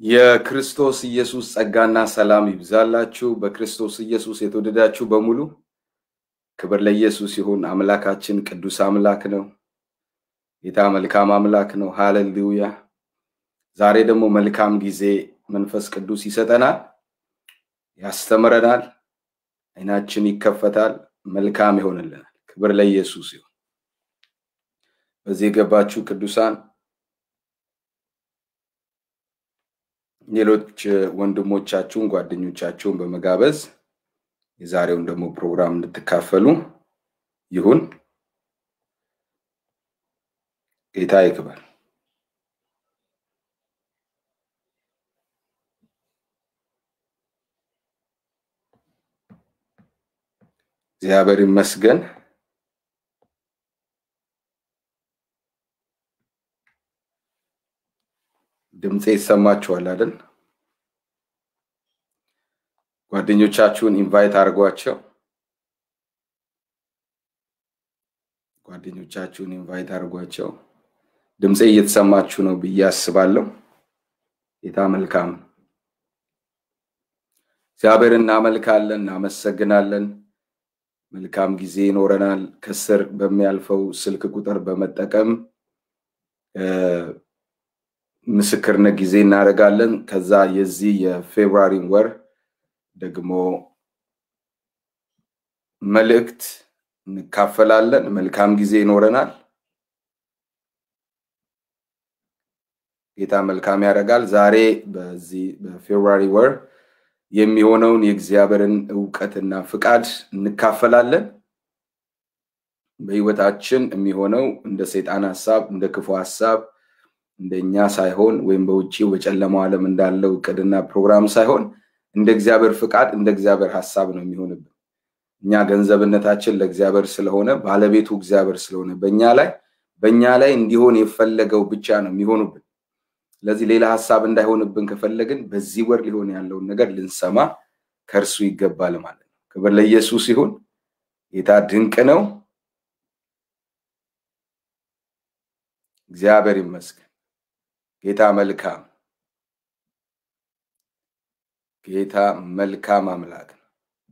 የክርስቶስ ኢየሱስ ጸጋና ሰላም ይብዛላችሁ። በክርስቶስ ኢየሱስ የተወደዳችሁ በሙሉ ክብር ለኢየሱስ ይሁን። አምላካችን ቅዱስ አምላክ ነው። ጌታ መልካም አምላክ ነው። ሃሌሉያ። ዛሬ ደግሞ መልካም ጊዜ መንፈስ ቅዱስ ይሰጠናል፣ ያስተምረናል፣ አይናችን ይከፈታል፣ መልካም ይሆንልናል። ክብር ለኢየሱስ ይሁን። በዚህ የገባችሁ ቅዱሳን ሌሎች ወንድሞቻችሁን ጓደኞቻችሁን በመጋበዝ የዛሬውን ደግሞ ፕሮግራም እንድትካፈሉ ይሁን። ጌታ ይክበር። እግዚአብሔር ይመስገን። ድምፄ ይሰማችኋል አይደል? ጓደኞቻችሁን ኢንቫይት አድርጓቸው። ጓደኞቻችሁን ኢንቫይት አድርጓቸው። ድምፄ እየተሰማችሁ ነው ብዬ አስባለሁ። ጌታ መልካም። እግዚአብሔር እናመልካለን፣ እናመሰግናለን። መልካም ጊዜ ይኖረናል። ከስር በሚያልፈው ስልክ ቁጥር በመጠቀም ምስክርነት ጊዜ እናደርጋለን። ከዛ የዚህ የፌብሩዋሪን ወር ደግሞ መልእክት እንካፈላለን። መልካም ጊዜ ይኖረናል። ጌታ መልካም ያደርጋል። ዛሬ በዚህ በፌብሩዋሪ ወር የሚሆነውን የእግዚአብሔርን እውቀትና ፍቃድ እንካፈላለን። በህይወታችን የሚሆነው እንደ ሰይጣን ሀሳብ፣ እንደ ክፉ ሀሳብ እንደኛ ሳይሆን ወይም በውጭው በጨለማው ዓለም እንዳለው እቅድና ፕሮግራም ሳይሆን እንደ እግዚአብሔር ፍቃድ እንደ እግዚአብሔር ሀሳብ ነው የሚሆንብን። እኛ ገንዘብነታችን ለእግዚአብሔር ስለሆነ ባለቤቱ እግዚአብሔር ስለሆነ በእኛ ላይ በእኛ ላይ እንዲሆን የፈለገው ብቻ ነው የሚሆኑብን። ስለዚህ ሌላ ሀሳብ እንዳይሆንብን ከፈለግን በዚህ ወር ሊሆን ያለውን ነገር ልንሰማ ከእርሱ ይገባል ማለት ነው። ክብር ለኢየሱስ ይሁን። ጌታ ድንቅ ነው። እግዚአብሔር ይመስገን። ጌታ መልካም ጌታ መልካም አምላክ ነው።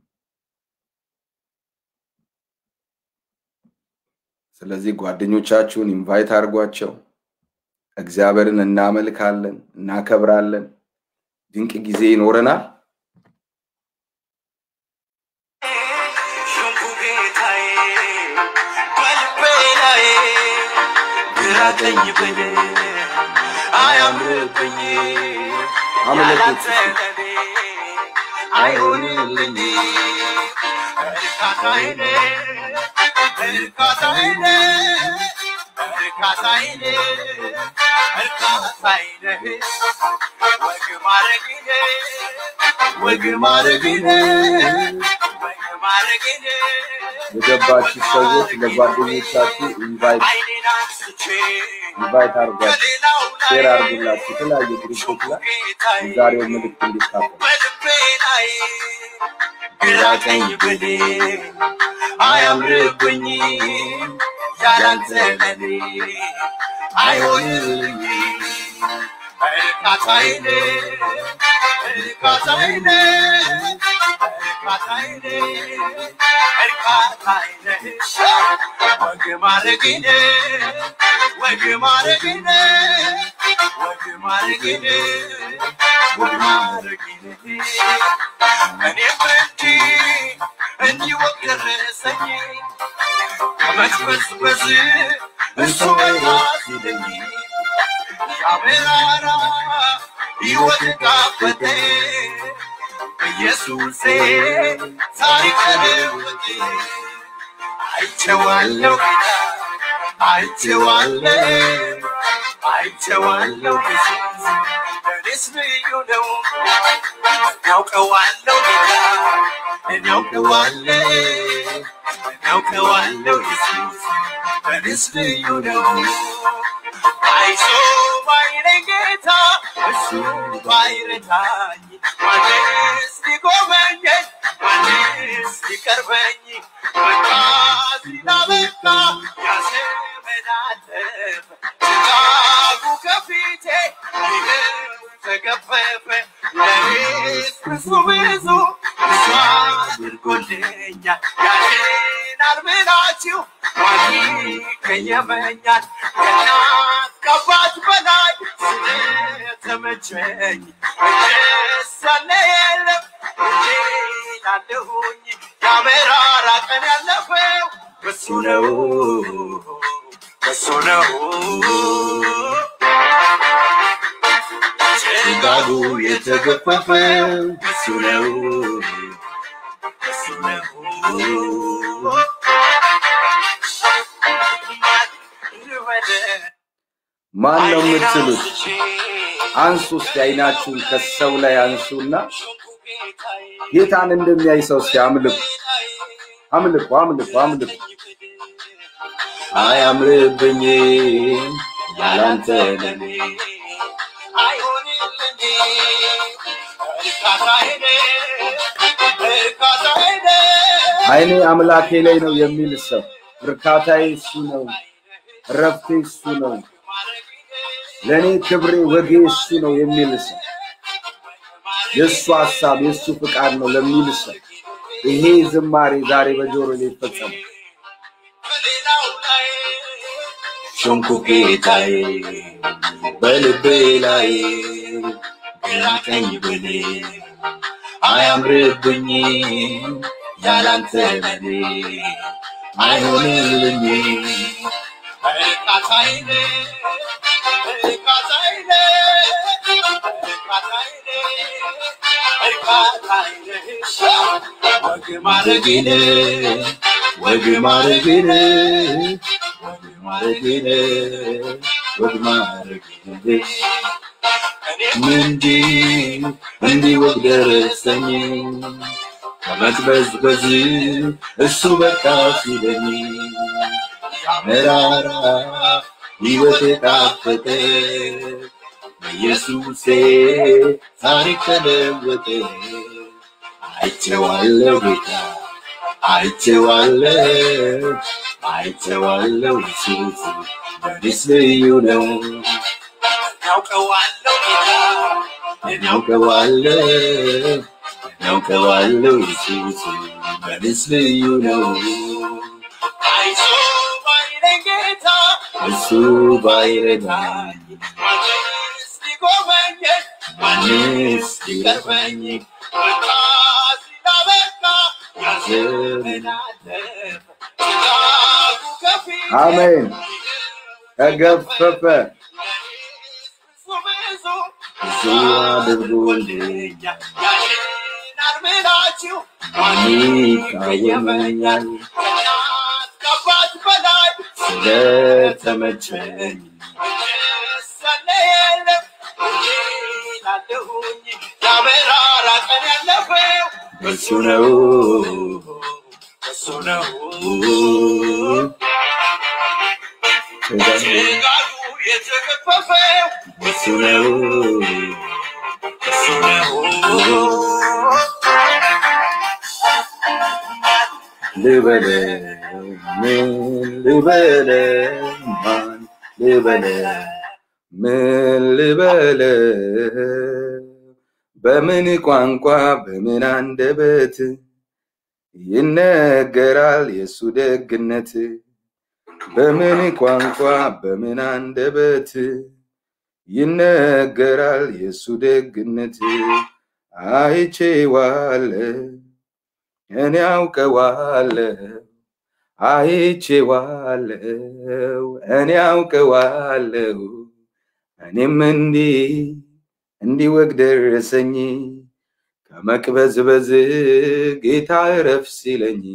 ስለዚህ ጓደኞቻችሁን ኢንቫይት አድርጓቸው። እግዚአብሔርን እናመልካለን፣ እናከብራለን። ድንቅ ጊዜ ይኖረናል። ግራቀኝ ብል አያምርብኝ ያላንተ ለኔ አይሆንልኝ እርካታዬ እርካታዬ እርካታዬ እርካታዬ ወግ ማረግህ ወግ ማረግህ ወግ ማረግህ የገባችሁ ሰዎች ለጓደኞቻችሁ ኢንቫይት አይኔን አንስቼ ኢንቫይት አድርጓቸው፣ ከሌላው ሼር ላይ አድርጉላችሁ የተለያዩ ግሩፖች ላይ የዛሬው መልእክት እንዲካፈሉ በልቤ ላይ ግራ ቀኝ ብል አያምርብኝ ያላንተ ለኔ አይሆንልኝ እርካታዬን እርካታዬን እርካታዬን እርካታዬን ወግ ማረግን ወግ ማረግን ወግ ማረግን ወግ ማረግን እኔም እንዲህ እንዲህ ወግ ደረሰኝ ከመቅበዝበዝ እሱ በላ ሲለኝ ያበራራ ሕይወት ጣፈጠ ኢየሱሴ ታሪክ ለወጠ አይቼዋለሁ ጌታ አይቼዋለሁ አይቼዋለሁ ኢየሱስ ለእኔስ ልዩ ነው እናውቀዋለሁ ጌታ እናውቀዋለሁ እናውቀዋለሁ ኢየሱስ ለእኔስ ልዩ ነው አይዞ ባይለኝ ጌታ እሱ ባይረታኝ ማንስ ሊጎበኘኝ ማንስ ሊቀርበኝ በቃ ሲላበቃ ያዘመን አለፈ ጭጋጉ ከፊቴ ይኸው የተገፈፈ ለኔስ ብዙ ብዙ ብዙ አድርጎልኛል ያድናል ብላችሁ ማን ይቀየመኛል ከእናት ከአባት በላይ ስለተመቸኝ እጅስ ያለ የለም እንዴ ላለሁኝ ያመራራ ቀን ያለፈው በሱ ነው በሱ ነው ጭጋጉ የተገፈፈው በሱ ነው በሱ ነው ማን ነው የምትሉት? አንሱ እስቲ አይናችሁን ከሰው ላይ አንሱና ጌታን እንደሚያይ ሰው እስቲ አምልኩ፣ አምልኩ፣ አምልኩ፣ አምልኩ። አያምርብኝም ያላንተ ለኔ አይኔ አምላኬ ላይ ነው የሚል ሰው እርካታዬ እሱ ነው፣ እረፍቴ እሱ ነው፣ ለእኔ ክብሬ ወጌ እሱ ነው የሚል ሰው የእሱ ሀሳብ የእሱ ፍቃድ ነው ለሚል ሰው ይሄ ዝማሬ ዛሬ በጆሮ ላይ ይፈጸማል። ሾምኩ ጌታዬ በልቤ ላይ ግራ ቀኝ ብሌ አያምርብኝም ያላንተ ለኔ አይሆንልኝም ወግ ማረግን ወግ ማረግን ወግ ማረግን ወግ ማረግን እንዲህ እንዲህ ወግ ደረሰኝ ከመቅበዝበዝ እሱ በቃ ሲለኝ መራራ ሕይወት የጣፈጠ በኢየሱሴ ታሪክ ተለወጠ። አይቼዋለሁ ጌታ አይቼዋለሁ አይቼዋለሁ ኢየሱስ ለእኔስ ልዩ ነው። ያውቀዋለሁ ጌታ እናውቀዋለሁ እናውቀዋለሁ ኢየሱስ ለእኔስ ልዩ ነው። አይዞ ባይለኝ ጌታ እሱ ባይረዳኝ ማንስ ሊጎበኘኝ ማንስ ሊቀርበኝ በቃ ሲላበቃ ያዘመን አለፈ ጭጋጉ ከፊቴ አሜን። ተገፈፈ ብዙ ብዙ ብዙ አድርጎልኝ ያድናል ብላችሁ ማን ይቃወመኛል ከእናት ከአባት በላይ ስለተመቸኝ ሰለ የለም እንጂ ላለሁኝ ያመራራ ቀን ያለፈው በሱ ነው እሱ ነው ጭጋጉ ጭጋጉ የተገፈፈው በሱ ነው እሱ ነው ልበለ ምን ልበለ ማን ልበለ ምን ልበለ በምን ቋንቋ በምን አንደበት ይነገራል የእሱ ደግነት በምን ቋንቋ በምን አንደበት ይነገራል የእሱ ደግነት አይቼዋለሁ እኔ አውቀዋለሁ አይቼዋለሁ እኔ አውቀዋለሁ እኔም እንዲህ እንዲህ ወግ ደረሰኝ ከመቅበዝበዝ ጌታ እረፍ ሲለኝ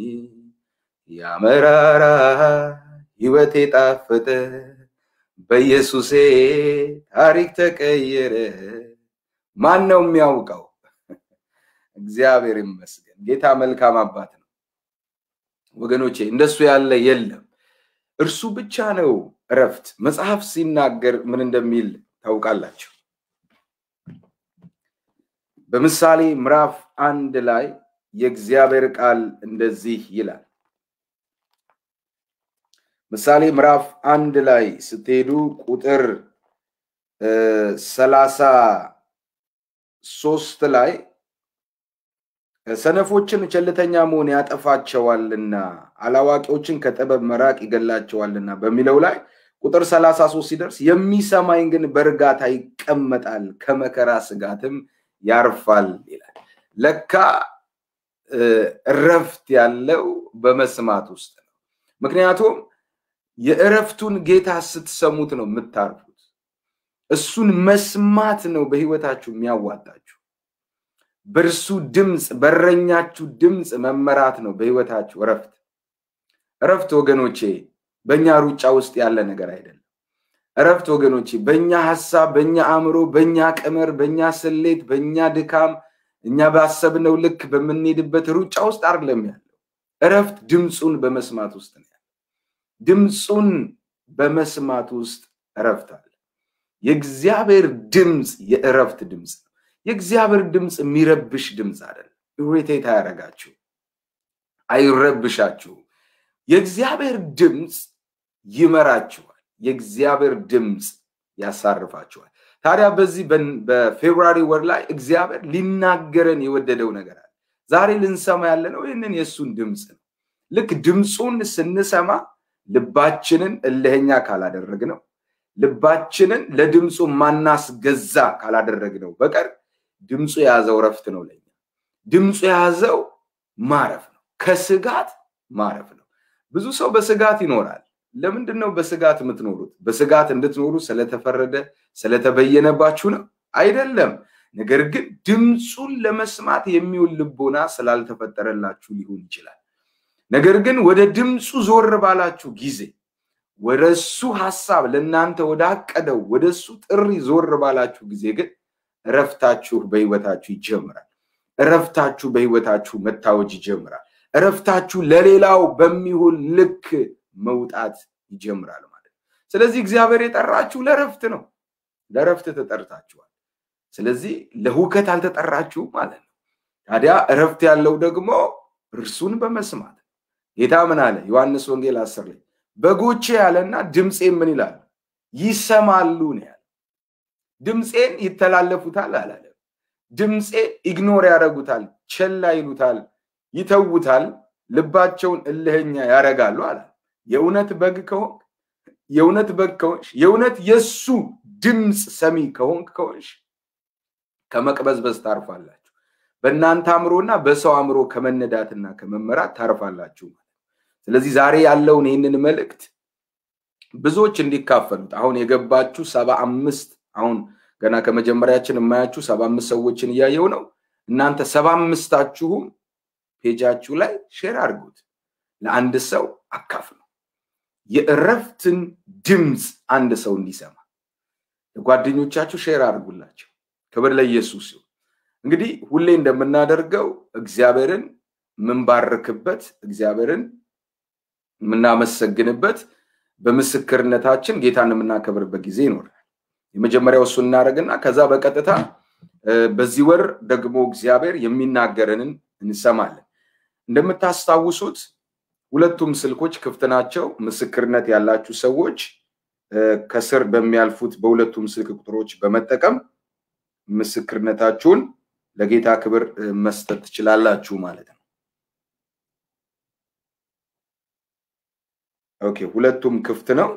ያመራራ ሕይወቴ ጣፈጠ በኢየሱሴ ታሪክ ተቀየረ። ማን ነው የሚያውቀው? እግዚአብሔር ይመስገን። ጌታ መልካም አባት ነው ወገኖቼ፣ እንደሱ ያለ የለም። እርሱ ብቻ ነው እረፍት። መጽሐፍ ሲናገር ምን እንደሚል ታውቃላችሁ? በምሳሌ ምዕራፍ አንድ ላይ የእግዚአብሔር ቃል እንደዚህ ይላል። ምሳሌ ምዕራፍ አንድ ላይ ስትሄዱ ቁጥር ሰላሳ ሶስት ላይ ሰነፎችን ቸልተኛ መሆን ያጠፋቸዋልና አላዋቂዎችን ከጥበብ መራቅ ይገላቸዋልና በሚለው ላይ ቁጥር ሰላሳ ሶስት ሲደርስ የሚሰማኝ ግን በእርጋታ ይቀመጣል ከመከራ ስጋትም ያርፋል ይላል። ለካ እረፍት ያለው በመስማት ውስጥ ነው። ምክንያቱም የእረፍቱን ጌታ ስትሰሙት ነው የምታርፉት። እሱን መስማት ነው በህይወታችሁ የሚያዋጣችሁ። በእርሱ ድምፅ በረኛችሁ ድምፅ መመራት ነው በህይወታችሁ እረፍት። እረፍት ወገኖቼ በእኛ ሩጫ ውስጥ ያለ ነገር አይደለም። እረፍት ወገኖቼ በእኛ ሀሳብ፣ በእኛ አእምሮ፣ በእኛ ቅመር፣ በእኛ ስሌት፣ በእኛ ድካም፣ እኛ ባሰብነው ልክ በምንሄድበት ሩጫ ውስጥ አይደለም ያለው። እረፍት ድምፁን በመስማት ውስጥ ነው ያለው። ድምፁን በመስማት ውስጥ እረፍት አለ። የእግዚአብሔር ድምፅ የእረፍት ድምፅ ነው። የእግዚአብሔር ድምፅ የሚረብሽ ድምፅ አይደለም። ኢሪቴት አያደርጋችሁ፣ አይረብሻችሁም። የእግዚአብሔር ድምፅ ይመራችኋል። የእግዚአብሔር ድምፅ ያሳርፋችኋል። ታዲያ በዚህ በፌብሩዋሪ ወር ላይ እግዚአብሔር ሊናገረን የወደደው ነገር አለ። ዛሬ ልንሰማ ያለነው ይህንን የእሱን ድምፅ ነው። ልክ ድምፁን ስንሰማ ልባችንን እልህኛ ካላደረግነው ልባችንን ለድምፁ ማናስገዛ ካላደረግነው በቀር ድምፁ የያዘው እረፍት ነው። ለኛ ድምፁ የያዘው ማረፍ ነው። ከስጋት ማረፍ ነው። ብዙ ሰው በስጋት ይኖራል። ለምንድን ነው በስጋት የምትኖሩት? በስጋት እንድትኖሩ ስለተፈረደ ስለተበየነባችሁ ነው? አይደለም። ነገር ግን ድምፁን ለመስማት የሚውል ልቦና ስላልተፈጠረላችሁ ሊሆን ይችላል። ነገር ግን ወደ ድምፁ ዞር ባላችሁ ጊዜ ወደ እሱ ሀሳብ ለእናንተ ወዳቀደው ወደ እሱ ጥሪ ዞር ባላችሁ ጊዜ ግን እረፍታችሁ በህይወታችሁ ይጀምራል። እረፍታችሁ በህይወታችሁ መታወጅ ይጀምራል። እረፍታችሁ ለሌላው በሚሆን ልክ መውጣት ይጀምራል ማለት ነው። ስለዚህ እግዚአብሔር የጠራችሁ ለእረፍት ነው። ለእረፍት ተጠርታችኋል። ስለዚህ ለሁከት አልተጠራችሁም ማለት ነው። ታዲያ እረፍት ያለው ደግሞ እርሱን በመስማት ጌታ ምን አለ? ዮሐንስ ወንጌል አስር ላይ በጎቼ ያለና ድምፄን ምን ይላሉ? ይሰማሉ ነው ያለ። ድምፄን ይተላለፉታል አላለም። ድምፄ ኢግኖር ያደርጉታል፣ ቸላ ይሉታል፣ ይተውታል፣ ልባቸውን እልህኛ ያደርጋሉ አለ። የእውነት በግ ከሆንክ የእውነት በግ ከሆንሽ የእውነት የእሱ ድምፅ ሰሚ ከሆንክ ከሆንሽ ከመቅበዝበዝ ታርፋላችሁ። በእናንተ አእምሮና በሰው አእምሮ ከመነዳትና ከመመራት ታርፋላችሁ። ስለዚህ ዛሬ ያለውን ይህንን መልእክት ብዙዎች እንዲካፈሉት አሁን የገባችሁ ሰባ አምስት አሁን ገና ከመጀመሪያችን የማያችሁ ሰባ አምስት ሰዎችን እያየው ነው። እናንተ ሰባ አምስታችሁም ፔጃችሁ ላይ ሼር አድርጉት፣ ለአንድ ሰው አካፍሉ። የእረፍትን ድምፅ አንድ ሰው እንዲሰማ ለጓደኞቻችሁ ሼር አድርጉላቸው። ክብር ለኢየሱስ ይሁን። እንግዲህ ሁሌ እንደምናደርገው እግዚአብሔርን የምንባርክበት እግዚአብሔርን የምናመሰግንበት በምስክርነታችን ጌታን የምናከብርበት ጊዜ ይኖራል። የመጀመሪያው እሱ እናደርግና ከዛ በቀጥታ በዚህ ወር ደግሞ እግዚአብሔር የሚናገረንን እንሰማለን። እንደምታስታውሱት ሁለቱም ስልኮች ክፍት ናቸው። ምስክርነት ያላችሁ ሰዎች ከስር በሚያልፉት በሁለቱም ስልክ ቁጥሮች በመጠቀም ምስክርነታችሁን ለጌታ ክብር መስጠት ትችላላችሁ ማለት ነው። ኦኬ፣ ሁለቱም ክፍት ነው።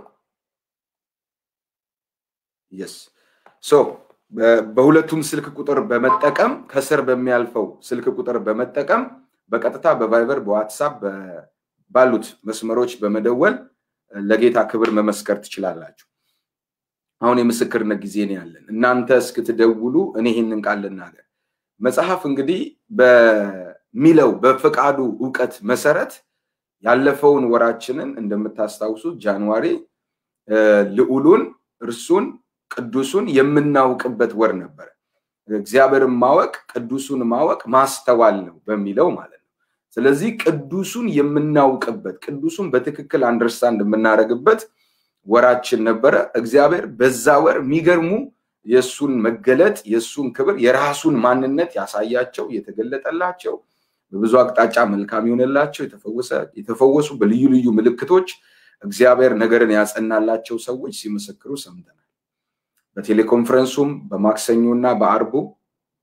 የስ ሶ በሁለቱም ስልክ ቁጥር በመጠቀም ከስር በሚያልፈው ስልክ ቁጥር በመጠቀም በቀጥታ በቫይበር በዋትሳፕ ባሉት መስመሮች በመደወል ለጌታ ክብር መመስከር ትችላላችሁ። አሁን የምስክርነት ጊዜ ነው ያለን። እናንተ እስክትደውሉ እኔ ይህንን ቃል ልናገር። መጽሐፍ እንግዲህ በሚለው በፈቃዱ እውቀት መሰረት ያለፈውን ወራችንን እንደምታስታውሱት ጃንዋሪ ልዑሉን እርሱን ቅዱሱን የምናውቅበት ወር ነበረ። እግዚአብሔርን ማወቅ ቅዱሱን ማወቅ ማስተዋል ነው በሚለው ማለት ነው። ስለዚህ ቅዱሱን የምናውቅበት ቅዱሱን በትክክል አንደርስታንድ የምናደርግበት ወራችን ነበረ። እግዚአብሔር በዛ ወር የሚገርሙ የእሱን መገለጥ የእሱን ክብር የራሱን ማንነት ያሳያቸው የተገለጠላቸው በብዙ አቅጣጫ መልካም የሆነላቸው የተፈወሱ በልዩ ልዩ ምልክቶች እግዚአብሔር ነገርን ያጸናላቸው ሰዎች ሲመሰክሩ ሰምተናል። በቴሌኮንፈረንሱም በማክሰኞና በአርቡ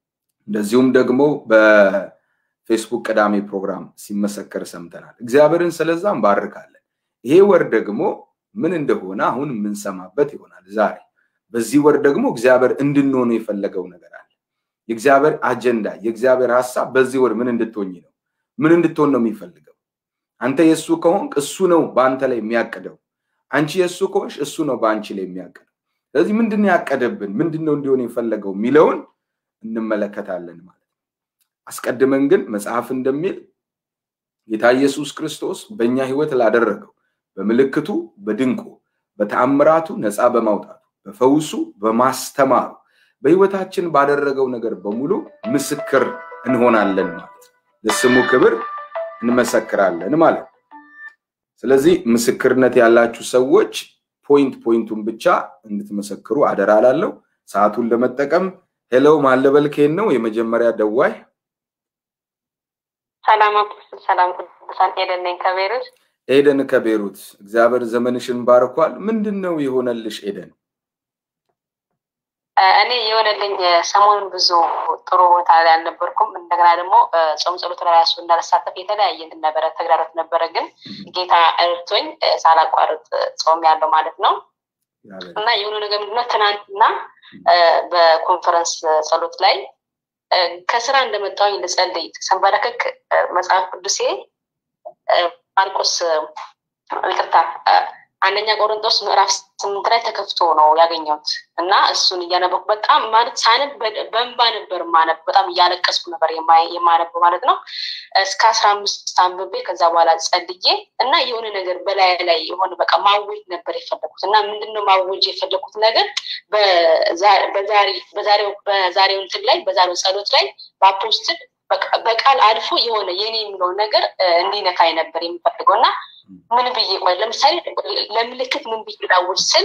እንደዚሁም ደግሞ በፌስቡክ ቅዳሜ ፕሮግራም ሲመሰከር ሰምተናል። እግዚአብሔርን ስለዛ እንባርካለን። ይሄ ወር ደግሞ ምን እንደሆነ አሁን የምንሰማበት ይሆናል። ዛሬ በዚህ ወር ደግሞ እግዚአብሔር እንድንሆነ የፈለገው ነገር አለ። የእግዚአብሔር አጀንዳ፣ የእግዚአብሔር ሀሳብ በዚህ ወር ምን እንድትሆኝ ነው? ምን እንድትሆን ነው የሚፈልገው? አንተ የእሱ ከሆንክ እሱ ነው በአንተ ላይ የሚያቅደው። አንቺ የእሱ ከሆንሽ እሱ ነው በአንቺ ላይ የሚያቅደው። ስለዚህ ምንድን ነው ያቀደብን? ምንድን ነው እንዲሆን የፈለገው የሚለውን እንመለከታለን ማለት ነው። አስቀድመን ግን መጽሐፍ እንደሚል ጌታ ኢየሱስ ክርስቶስ በእኛ ህይወት ላደረገው በምልክቱ፣ በድንቁ፣ በተአምራቱ ነፃ በማውጣቱ፣ በፈውሱ፣ በማስተማሩ በህይወታችን ባደረገው ነገር በሙሉ ምስክር እንሆናለን ማለት ነው። ለስሙ ክብር እንመሰክራለን ማለት ነው። ስለዚህ ምስክርነት ያላችሁ ሰዎች ፖይንት ፖይንቱን ብቻ እንድትመሰክሩ አደራ ላለው ሰዓቱን ለመጠቀም ሄሎ ማለበልኬን ነው የመጀመሪያ ደዋይ ሰላም አፖስትል፣ ሰላም ቅዱሳን። ኤደን ነኝ ከቤሩት። ኤደን ከቤሩት እግዚአብሔር ዘመንሽን ባርኳል። ምንድን ነው የሆነልሽ ኤደን? እኔ የሆነልኝ ሰሞኑን ብዙ ጥሩ ቦታ ላይ አልነበርኩም። እንደገና ደግሞ ጾም ጸሎት ላይ ራሱ እንዳልሳተፍ የተለያየ እንትን ነበረ ተግዳሮት ነበረ። ግን ጌታ እርቶኝ ሳላቋርጥ ጾም ያለው ማለት ነው እና የሆነ ነገር ምንድነው ትናንትና በኮንፈረንስ ጸሎት ላይ ከስራ እንደመጣሁኝ ልጸልይ ሰንበረከክ መጽሐፍ ቅዱሴ ማርቆስ ይቅርታ አንደኛ ቆሮንቶስ ምዕራፍ ስምንት ላይ ተከፍቶ ነው ያገኘሁት እና እሱን እያነበኩ በጣም ማለት ሳነብ በእንባ ነበር ማነብ በጣም እያለቀስኩ ነበር የማነብ ማለት ነው። እስከ አስራ አምስት አንብቤ ከዛ በኋላ ጸልዬ እና የሆነ ነገር በላይ ላይ የሆነ በቃ ማወጅ ነበር የፈለኩት እና ምንድነው ማወጅ የፈለኩት ነገር በዛሬው እንትን ላይ በዛሬው ጸሎት ላይ በአፖስትል በቃል አልፎ የሆነ የኔ የሚለውን ነገር እንዲነካኝ ነበር የሚፈልገው እና ምን ብዬ ቆይ ለምሳሌ ለምልክት ምን ብዬ ላውጅ ስል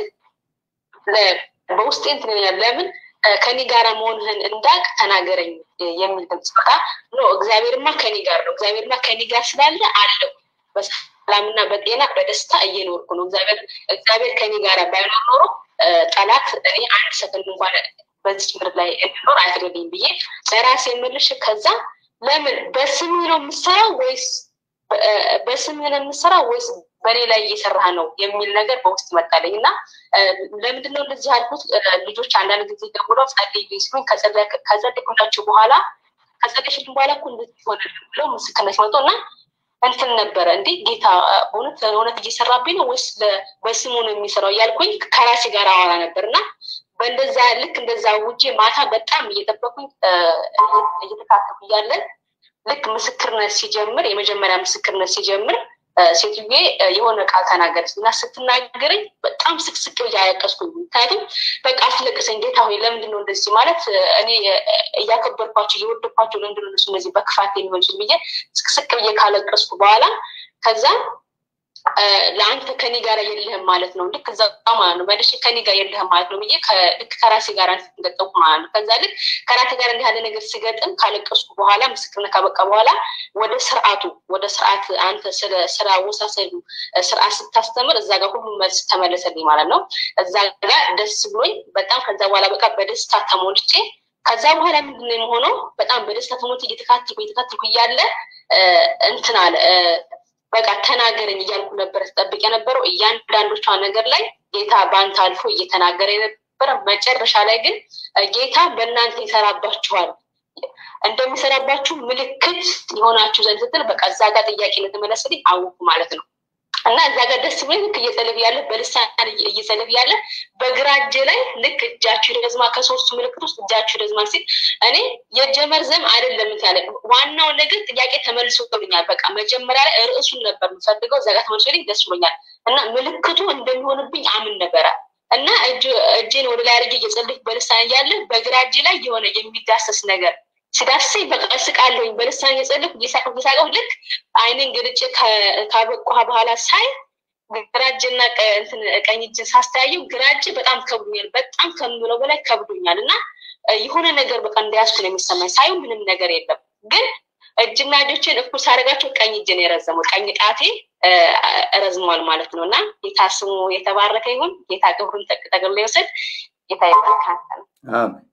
በውስጤ እንትን ለምን ከኔ ጋር መሆንህን እንዳቅ ተናገረኝ የሚል ድምፅ መጣ። ኖ እግዚአብሔርማ ከኔ ጋር ነው። እግዚአብሔርማ ከኔ ጋር ስላለ አለው በሰላምና በጤና በደስታ እየኖርኩ ነው። እግዚአብሔር እግዚአብሔር ከኔ ጋር ባይኖር ኖሮ ጠላት እኔ አንድ ሰከንድ እንኳን በዚች ምድር ላይ እንድኖር አይፈቅድልኝም ብዬ ለራሴ የምልሽ ከዛ ለምን በስምህ ነው የምሰራው ወይስ በስምህ ነው የምሰራው ወይስ በእኔ ላይ እየሰራህ ነው የሚል ነገር በውስጥ መጣለኝ እና ለምንድነው እንደዚህ ያልኩት? ልጆች አንዳንድ ጊዜ ደውለው ጸልይ ሲሉኝ ከጸለይኩላቸው በኋላ ከጸለይሽልኝ በኋላ እኮ እንደዚህ ሆነ ብለው ምስክርነት ሲመጡ እና እንትን ነበረ እንዴ ጌታ እውነት እውነት እየሰራብኝ ነው ወይስ በስሙ ነው የሚሰራው እያልኩኝ ከራሴ ጋር አወራ ነበር እና በእንደዛ ልክ እንደዛ ውጄ ማታ በጣም እየጠበኩኝ እየተካከፉ እያለን ልክ ምስክርነት ሲጀምር የመጀመሪያ ምስክርነት ሲጀምር ሴትዬ የሆነ ቃል ተናገረች እና ስትናገረኝ በጣም ስቅስቅ ብዬ አያቀስኩኝ። ምክንያቱም በቃ አስለቅሰኝ ጌታ ሆይ ለምንድን ነው እንደዚህ ማለት እኔ እያከበርኳቸው እየወደድኳቸው ለምንድን ነው እነሱ እነዚህ በክፋት የሚሆን ብዬ ስቅስቅ ብዬ ካለቀስኩ በኋላ ከዛ ለአንተ ከኔ ጋር የለህም ማለት ነው። ልክ እዛ ማለት ነው መልሼ ከኔ ጋር የለህም ማለት ነው ብዬ ልክ ከራሴ ጋር ገጠምኩ ማለት ነው። ከዛ ልክ ከራሴ ጋር እንዲህ ያለ ነገር ሲገጥም ካለቀስኩ በኋላ ምስክርነት ካበቃ በኋላ ወደ ስርዓቱ ወደ ስርዓት አንተ ስለ ስራ ወሳሰዱ ስርዓት ስታስተምር እዛ ጋር ሁሉ መልስ ተመለሰልኝ ማለት ነው። እዛ ጋር ደስ ብሎኝ በጣም ከዛ በኋላ በቃ በደስታ ተሞልቼ ከዛ በኋላ ምንድነው የሆነው? በጣም በደስታ ተሞልቼ እየተካተልኩ እየተካተልኩ እያለ እንትን አለ በቃ ተናገረኝ እያልኩ ነበር ስጠብቅ የነበረው እያንዳንዶቿ ነገር ላይ ጌታ በአንተ አልፎ እየተናገረ የነበረ መጨረሻ ላይ ግን ጌታ በእናንተ ይሰራባችኋል እንደሚሰራባችሁ ምልክት የሆናችሁ ዘንድ ስትል በቃ እዛ ጋር ጥያቄ እንደተመለሰልኝ አወኩ ማለት ነው። እና እዛ ጋር ደስ ብሎኝ ልክ እየጸለፍ ያለ በልሳን እየጸለፍ ያለ በግራ እጄ ላይ ልክ እጃችሁ ይረዝማ ከሶስቱ ምልክት ውስጥ እጃችሁ ይረዝማ ሲል እኔ የእጀ መርዘም አይደለም ያለ ዋናው ነገር ጥያቄ ተመልሶልኛል። በቃ መጀመሪያ ላይ ርዕሱን ነበር የምፈልገው እዛ ጋር ተመልሶልኝ ደስ ብሎኛል። እና ምልክቱ እንደሚሆንብኝ አምን ነበረ እና እጄን ወደ ላይ አድርጌ እየጸለፍኩ በልሳን እያለ በግራ እጄ ላይ የሆነ የሚዳሰስ ነገር ሲዳስሰኝ በቃ እስቃለሁኝ በልሳን እየጸለፍኩ እየሳቅሁ እየሳቅሁ ልክ አይንን ገልጬ ካበቃ በኋላ ሳይ ግራ እጅና ቀኝ እጅን ሳስተያየው ግራ እጅ በጣም ከብዶኛል። በጣም ከምለው በላይ ከብዶኛል እና የሆነ ነገር በቃ እንደያዝኩ ነው የሚሰማኝ። ሳይሆን ምንም ነገር የለም ግን እጅና እጆችን እኩል ሳደርጋቸው ቀኝ እጅን የረዘመው ቀኝ ጣቴ ረዝሟል ማለት ነው እና ጌታ ስሙ የተባረከ ይሁን። ጌታ ክብሩን ጠቅልሎ ይውሰድ። ጌታ ይባርካል። አሜን።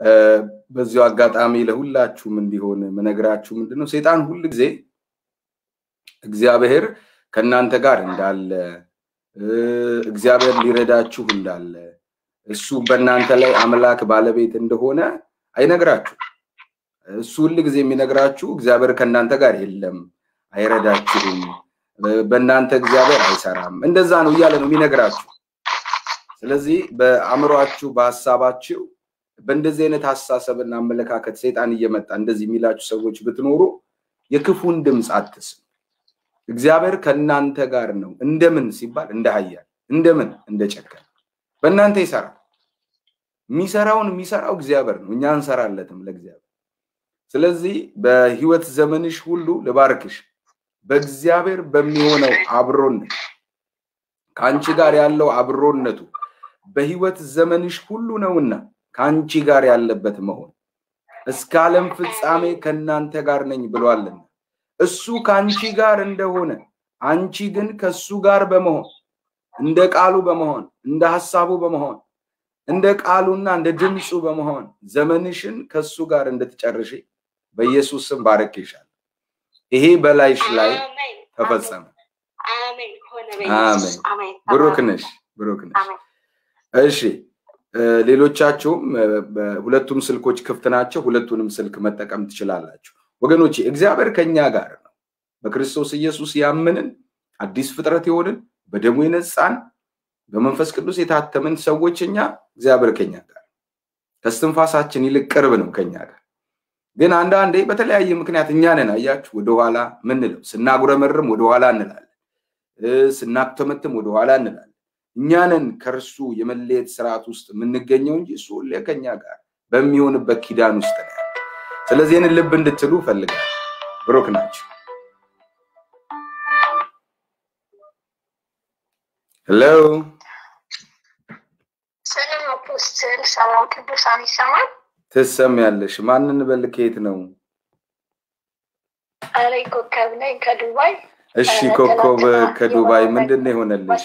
በዚሁ አጋጣሚ ለሁላችሁም እንዲሆን ምነግራችሁ ምንድን ነው ሴጣን ሁል ጊዜ እግዚአብሔር ከእናንተ ጋር እንዳለ እግዚአብሔር ሊረዳችሁ እንዳለ እሱ በእናንተ ላይ አምላክ ባለቤት እንደሆነ አይነግራችሁ። እሱ ሁል ጊዜ የሚነግራችሁ እግዚአብሔር ከእናንተ ጋር የለም፣ አይረዳችሁም፣ በእናንተ እግዚአብሔር አይሰራም፣ እንደዛ ነው እያለ ነው የሚነግራችሁ። ስለዚህ በአእምሯችሁ በሀሳባችሁ በእንደዚህ አይነት ሀሳሰብና አመለካከት ሰይጣን እየመጣ እንደዚህ የሚላችሁ ሰዎች ብትኖሩ የክፉን ድምፅ አትስሙ። እግዚአብሔር ከእናንተ ጋር ነው። እንደምን ሲባል እንደ ኃያል እንደምን እንደ ጨከን በእናንተ ይሰራል። የሚሰራውን የሚሰራው እግዚአብሔር ነው። እኛ እንሰራለትም ለእግዚአብሔር። ስለዚህ በህይወት ዘመንሽ ሁሉ ልባርክሽ በእግዚአብሔር በሚሆነው አብሮነት ከአንቺ ጋር ያለው አብሮነቱ በህይወት ዘመንሽ ሁሉ ነውና ከአንቺ ጋር ያለበት መሆን እስከ ዓለም ፍጻሜ ከእናንተ ጋር ነኝ ብሏልና እሱ ከአንቺ ጋር እንደሆነ አንቺ ግን ከእሱ ጋር በመሆን እንደ ቃሉ በመሆን እንደ ሀሳቡ በመሆን እንደ ቃሉና እንደ ድምፁ በመሆን ዘመንሽን ከእሱ ጋር እንድትጨርሽ በኢየሱስ ስም ባረክሻል። ይሄ በላይሽ ላይ ተፈጸመ። አሜን። ብሩክ ነሽ፣ ብሩክ ነሽ። እሺ ሌሎቻችሁም ሁለቱም ስልኮች ክፍት ናቸው። ሁለቱንም ስልክ መጠቀም ትችላላችሁ። ወገኖቼ እግዚአብሔር ከኛ ጋር ነው። በክርስቶስ ኢየሱስ ያመንን አዲስ ፍጥረት የሆንን በደሙ የነጻን በመንፈስ ቅዱስ የታተምን ሰዎች እኛ እግዚአብሔር ከኛ ጋር ከስትንፋሳችን ይልቅ ቅርብ ነው ከኛ ጋር። ግን አንዳንዴ በተለያየ ምክንያት እኛ ነን አያችሁ ወደኋላ ምንለው፣ ስናጉረመርም ወደኋላ እንላለን፣ ስናክተመትም ወደኋላ እንላለን። እኛንን ከእርሱ የመለየት ስርዓት ውስጥ የምንገኘው እንጂ እሱ ሁሌ ከኛ ጋር በሚሆንበት ኪዳን ውስጥ ነው። ስለዚህ ይህንን ልብ እንድትሉ ፈልጋል። ብሩክ ናቸው። ሄሎ ሰላም አፖስትል፣ ሰላም ቅዱሳን ይሰማል? ትሰሚያለሽ? ማንን በል ከየት ነው? እኔ ኮከብ ነኝ ከዱባይ። እሺ ኮከብ ከዱባይ ምንድን ነው የሆነልሽ?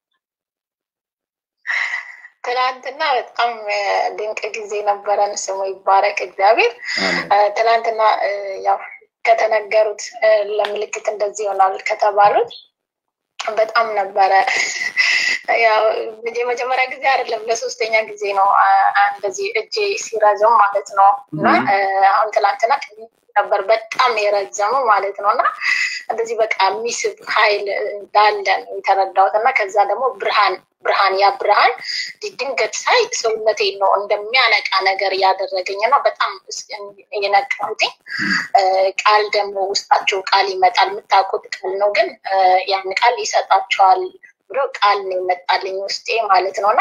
ትናንትና በጣም ድንቅ ጊዜ ነበረን። ስሙ ይባረክ እግዚአብሔር። ትናንትና ያው ከተነገሩት ለምልክት እንደዚህ ይሆናል ከተባሉት በጣም ነበረ። ያው የመጀመሪያ ጊዜ አይደለም፣ ለሶስተኛ ጊዜ ነው እንደዚህ እጄ ሲረዝም ማለት ነው። እና አሁን ትላንትና ነበር በጣም የረዘመው ማለት ነው። እና እንደዚህ በቃ የሚስብ ኃይል እንዳለ ነው የተረዳሁት። እና ከዛ ደግሞ ብርሃን ብርሃን ያ ብርሃን ድንገት ሳይ ሰውነቴ ነው እንደሚያነቃ ነገር ያደረገኝ እና በጣም የነቃሁትኝ ቃል ደግሞ ውስጣቸው ቃል ይመጣል። የምታውቁት ቃል ነው፣ ግን ያን ቃል ይሰጣቸዋል ብሎ ቃል ነው ይመጣልኝ ውስጤ ማለት ነው እና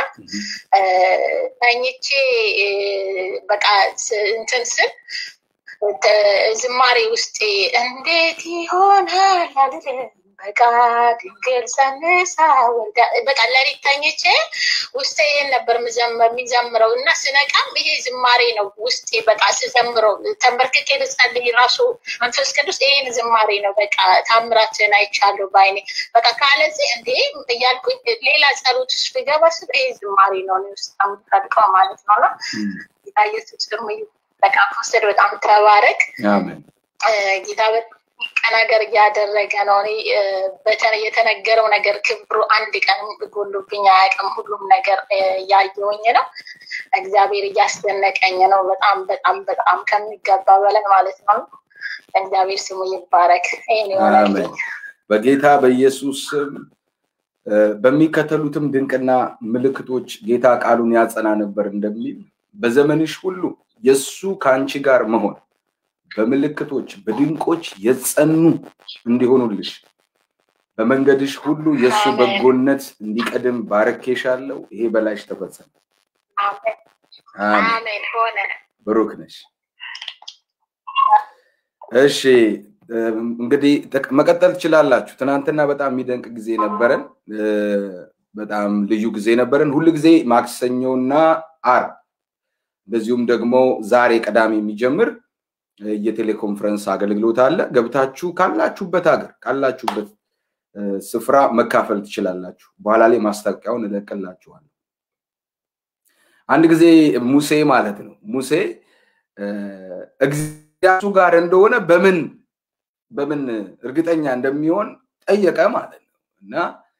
ተኝቼ በቃ እንትን ስል ዝማሬ ውስጤ እንዴት ይሆናል አልልም በቃ ድንግል ጸንሳ ወልዳ በቃ ለሊት ተኝቼ ውስጤ ይህን ነበር የሚዘምረው እና ስነቃም ይሄ ዝማሬ ነው ውስጤ በቃ ስዘምረው ተንበርክኬ ልጸልይ ራሱ መንፈስ ቅዱስ ይሄን ዝማሬ ነው በቃ ታምራትን አይቻለሁ በአይኔ በቃ ካለዚህ እንዴ እያልኩኝ ሌላ ጸሎት ውስጥ ብገባ ስል ይሄ ዝማሬ ነው ውስጥ የምፈልቀው ማለት ነው እና ጌታ ኢየሱስ ደግሞ በቃ ፖስተድ በጣም ተባረክ ጌታ ነገር እያደረገ ነው። እኔ የተነገረው ነገር ክብሩ አንድ ቀን ጎሎብኝ አያውቅም። ሁሉም ነገር እያየውኝ ነው። እግዚአብሔር እያስደነቀኝ ነው። በጣም በጣም በጣም ከሚገባ በላይ ማለት ነው። እግዚአብሔር ስሙ ይባረክ። ይህን ይሆናልኝ በጌታ በኢየሱስ ስም በሚከተሉትም ድንቅና ምልክቶች ጌታ ቃሉን ያጸና ነበር እንደሚል በዘመንሽ ሁሉ የእሱ ከአንቺ ጋር መሆን በምልክቶች በድንቆች የጸኑ እንዲሆኑልሽ በመንገድሽ ሁሉ የእሱ በጎነት እንዲቀድም ባረኬሻለሁ። ይሄ በላይሽ ተፈጸመ። አሜን ሆነ። ብሩክ ነሽ። እሺ እንግዲህ መቀጠል ትችላላችሁ። ትናንትና በጣም የሚደንቅ ጊዜ ነበረን። በጣም ልዩ ጊዜ ነበረን። ሁል ጊዜ ማክሰኞና አርብ እንደዚሁም ደግሞ ዛሬ ቅዳሜ የሚጀምር የቴሌኮንፈረንስ አገልግሎት አለ። ገብታችሁ ካላችሁበት ሀገር ካላችሁበት ስፍራ መካፈል ትችላላችሁ። በኋላ ላይ ማስታወቂያውን እለቅላችኋለሁ። አንድ ጊዜ ሙሴ ማለት ነው ሙሴ እግዚአብሔር ጋር እንደሆነ በምን በምን እርግጠኛ እንደሚሆን ጠየቀ ማለት ነው እና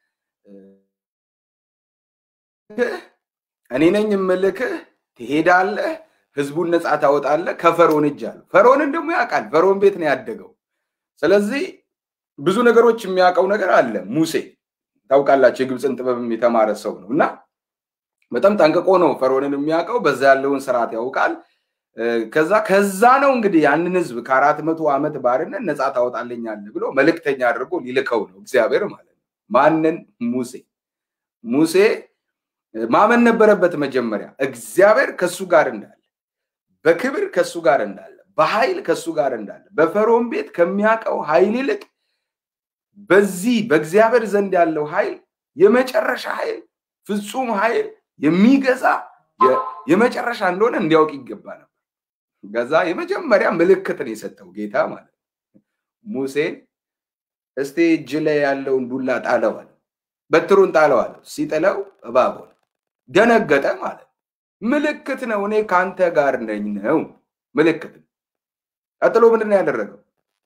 እኔ ነኝ የምልክህ ትሄዳለህ ህዝቡን ነፃ ታወጣለህ ከፈርዖን እጅ አለው ፈርዖንን ደግሞ ያውቃል ፈርዖን ቤት ነው ያደገው ስለዚህ ብዙ ነገሮች የሚያውቀው ነገር አለ ሙሴ ታውቃላችሁ የግብፅን ጥበብም የተማረ ሰው ነው እና በጣም ጠንቅቆ ነው ፈርዖንን የሚያውቀው በዛ ያለውን ስርዓት ያውቃል ከዛ ከዛ ነው እንግዲህ ያንን ህዝብ ከአራት መቶ ዓመት ባርነት ነፃ ታወጣለኛለህ ብሎ መልእክተኛ አድርጎ ሊልከው ነው እግዚአብሔር ማለት ነው ማንን ሙሴ ሙሴ ማመን ነበረበት መጀመሪያ እግዚአብሔር ከሱ ጋር እንዳለ በክብር ከሱ ጋር እንዳለ በኃይል ከሱ ጋር እንዳለ በፈርዖን ቤት ከሚያውቀው ኃይል ይልቅ በዚህ በእግዚአብሔር ዘንድ ያለው ኃይል የመጨረሻ ኃይል ፍጹም ኃይል የሚገዛ የመጨረሻ እንደሆነ እንዲያውቅ ይገባ ነበር ከዛ የመጀመሪያ ምልክትን የሰጠው ጌታ ማለት ሙሴን እስቲ እጅ ላይ ያለውን ዱላ ጣለዋል በትሩን ጣለዋል ሲጥለው እባብ ሆነ ደነገጠ ማለት ምልክት ነው እኔ ከአንተ ጋር ነኝ ነው ምልክት ቀጥሎ ምንድን ነው ያደረገው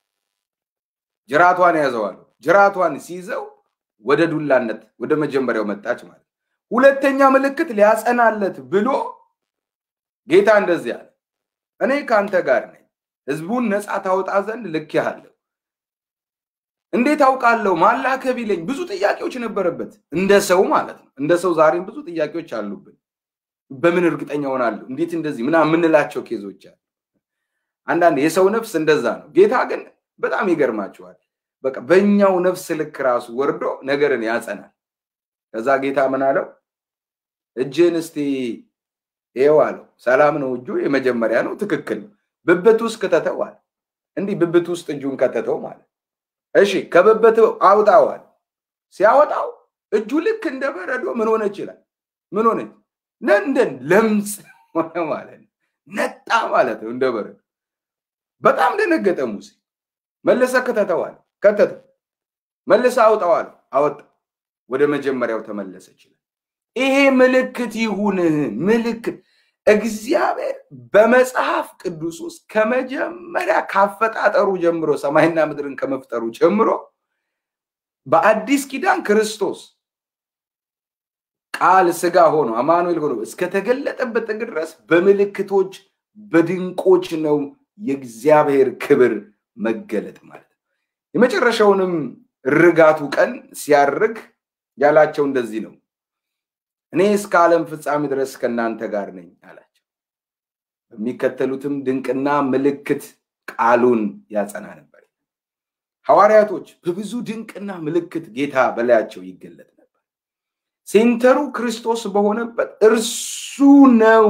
ጅራቷን ያዘዋል ጅራቷን ሲይዘው ወደ ዱላነት ወደ መጀመሪያው መጣች ማለት ሁለተኛ ምልክት ሊያጸናለት ብሎ ጌታ እንደዚህ አለ እኔ ከአንተ ጋር ነኝ ህዝቡን ነፃ ታወጣ ዘንድ ልኬሃለሁ እንዴት አውቃለሁ ማላከ ቢለኝ ብዙ ጥያቄዎች ነበረበት እንደ ሰው ማለት ነው እንደ ሰው ዛሬም ብዙ ጥያቄዎች አሉብን በምን እርግጠኛ ሆናለሁ እንዴት እንደዚህ ምና የምንላቸው ኬዞች አሉ አንዳንድ የሰው ነፍስ እንደዛ ነው ጌታ ግን በጣም ይገርማቸዋል በቃ በእኛው ነፍስ ልክ ራሱ ወርዶ ነገርን ያጸናል ከዛ ጌታ ምን አለው እጅን እስቲ ይኸው አለው ሰላም ነው እጁ የመጀመሪያ ነው ትክክል ነው ብብት ውስጥ ክተተው አለ እንዲህ ብብት ውስጥ እጁን ከተተው ማለት እሺ ከብብት አውጣዋል ሲያወጣው እጁ ልክ እንደ በረዶ ምን ሆነ ይችላል ምን ሆነች ነንደን ለምጽ ሆነ ማለት ነው ነጣ ማለት ነው እንደ በረዶ በጣም ደነገጠ ሙሴ መለሰ ከተተዋል ከተተ መልሰ አውጣዋል አወጣ ወደ መጀመሪያው ተመለሰ ይችላል ይሄ ምልክት ይሁንህ ምልክት እግዚአብሔር በመጽሐፍ ቅዱስ ውስጥ ከመጀመሪያ ካፈጣጠሩ ጀምሮ ሰማይና ምድርን ከመፍጠሩ ጀምሮ በአዲስ ኪዳን ክርስቶስ ቃል ስጋ ሆኖ አማኑኤል ሆኖ እስከተገለጠበት ጥግ ድረስ በምልክቶች በድንቆች ነው የእግዚአብሔር ክብር መገለጥ ማለት ነው። የመጨረሻውንም ርጋቱ ቀን ሲያርግ ያላቸው እንደዚህ ነው፣ እኔ እስከ ዓለም ፍጻሜ ድረስ ከእናንተ ጋር ነኝ አላቸው። በሚከተሉትም ድንቅና ምልክት ቃሉን ያጸና ነበር። ሐዋርያቶች በብዙ ድንቅና ምልክት ጌታ በላያቸው ይገለጥ ነበር። ሴንተሩ ክርስቶስ በሆነበት እርሱ ነው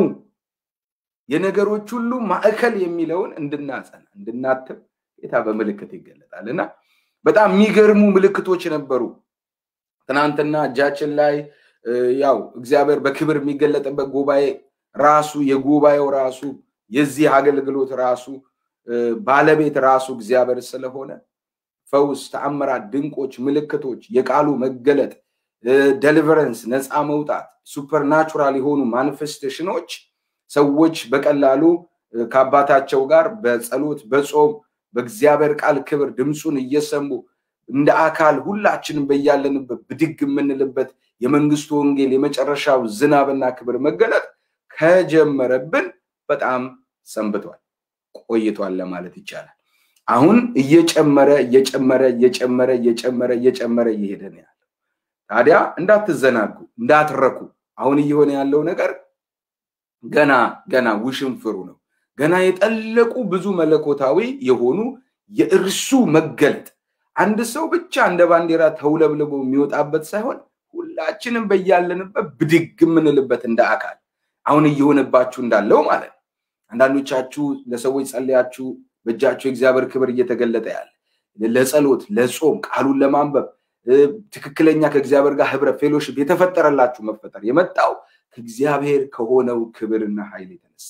የነገሮች ሁሉ ማዕከል የሚለውን እንድናጸና እንድናትም ጌታ በምልክት ይገለጣል እና በጣም የሚገርሙ ምልክቶች ነበሩ። ትናንትና እጃችን ላይ ያው እግዚአብሔር በክብር የሚገለጥበት ጉባኤ ራሱ የጉባኤው ራሱ የዚህ አገልግሎት ራሱ ባለቤት ራሱ እግዚአብሔር ስለሆነ ፈውስ፣ ተአምራት፣ ድንቆች፣ ምልክቶች፣ የቃሉ መገለጥ፣ ደሊቨረንስ፣ ነፃ መውጣት፣ ሱፐርናቹራል የሆኑ ማኒፌስቴሽኖች ሰዎች በቀላሉ ከአባታቸው ጋር በጸሎት በጾም በእግዚአብሔር ቃል ክብር ድምፁን እየሰሙ እንደ አካል ሁላችንም በያለንበት ብድግ የምንልበት የመንግስቱ ወንጌል የመጨረሻው ዝናብና ክብር መገለጥ ከጀመረብን በጣም ሰንብቷል፣ ቆይቷል ለማለት ይቻላል። አሁን እየጨመረ እየጨመረ እየጨመረ እየጨመረ እየጨመረ እየሄደ ነው ያለው። ታዲያ እንዳትዘናጉ፣ እንዳትረኩ። አሁን እየሆነ ያለው ነገር ገና ገና ውሽንፍሩ ነው። ገና የጠለቁ ብዙ መለኮታዊ የሆኑ የእርሱ መገለጥ አንድ ሰው ብቻ እንደ ባንዲራ ተውለብልቦ የሚወጣበት ሳይሆን ሁላችንም በያለንበት ብድግ የምንልበት እንደ አካል አሁን እየሆነባችሁ እንዳለው ማለት ነው። አንዳንዶቻችሁ ለሰዎች ጸልያችሁ በእጃችሁ የእግዚአብሔር ክብር እየተገለጠ ያለ ለጸሎት፣ ለጾም፣ ቃሉን ለማንበብ ትክክለኛ ከእግዚአብሔር ጋር ህብረት ፌሎሽፕ የተፈጠረላችሁ መፈጠር የመጣው ከእግዚአብሔር ከሆነው ክብርና ኃይል የተነሳ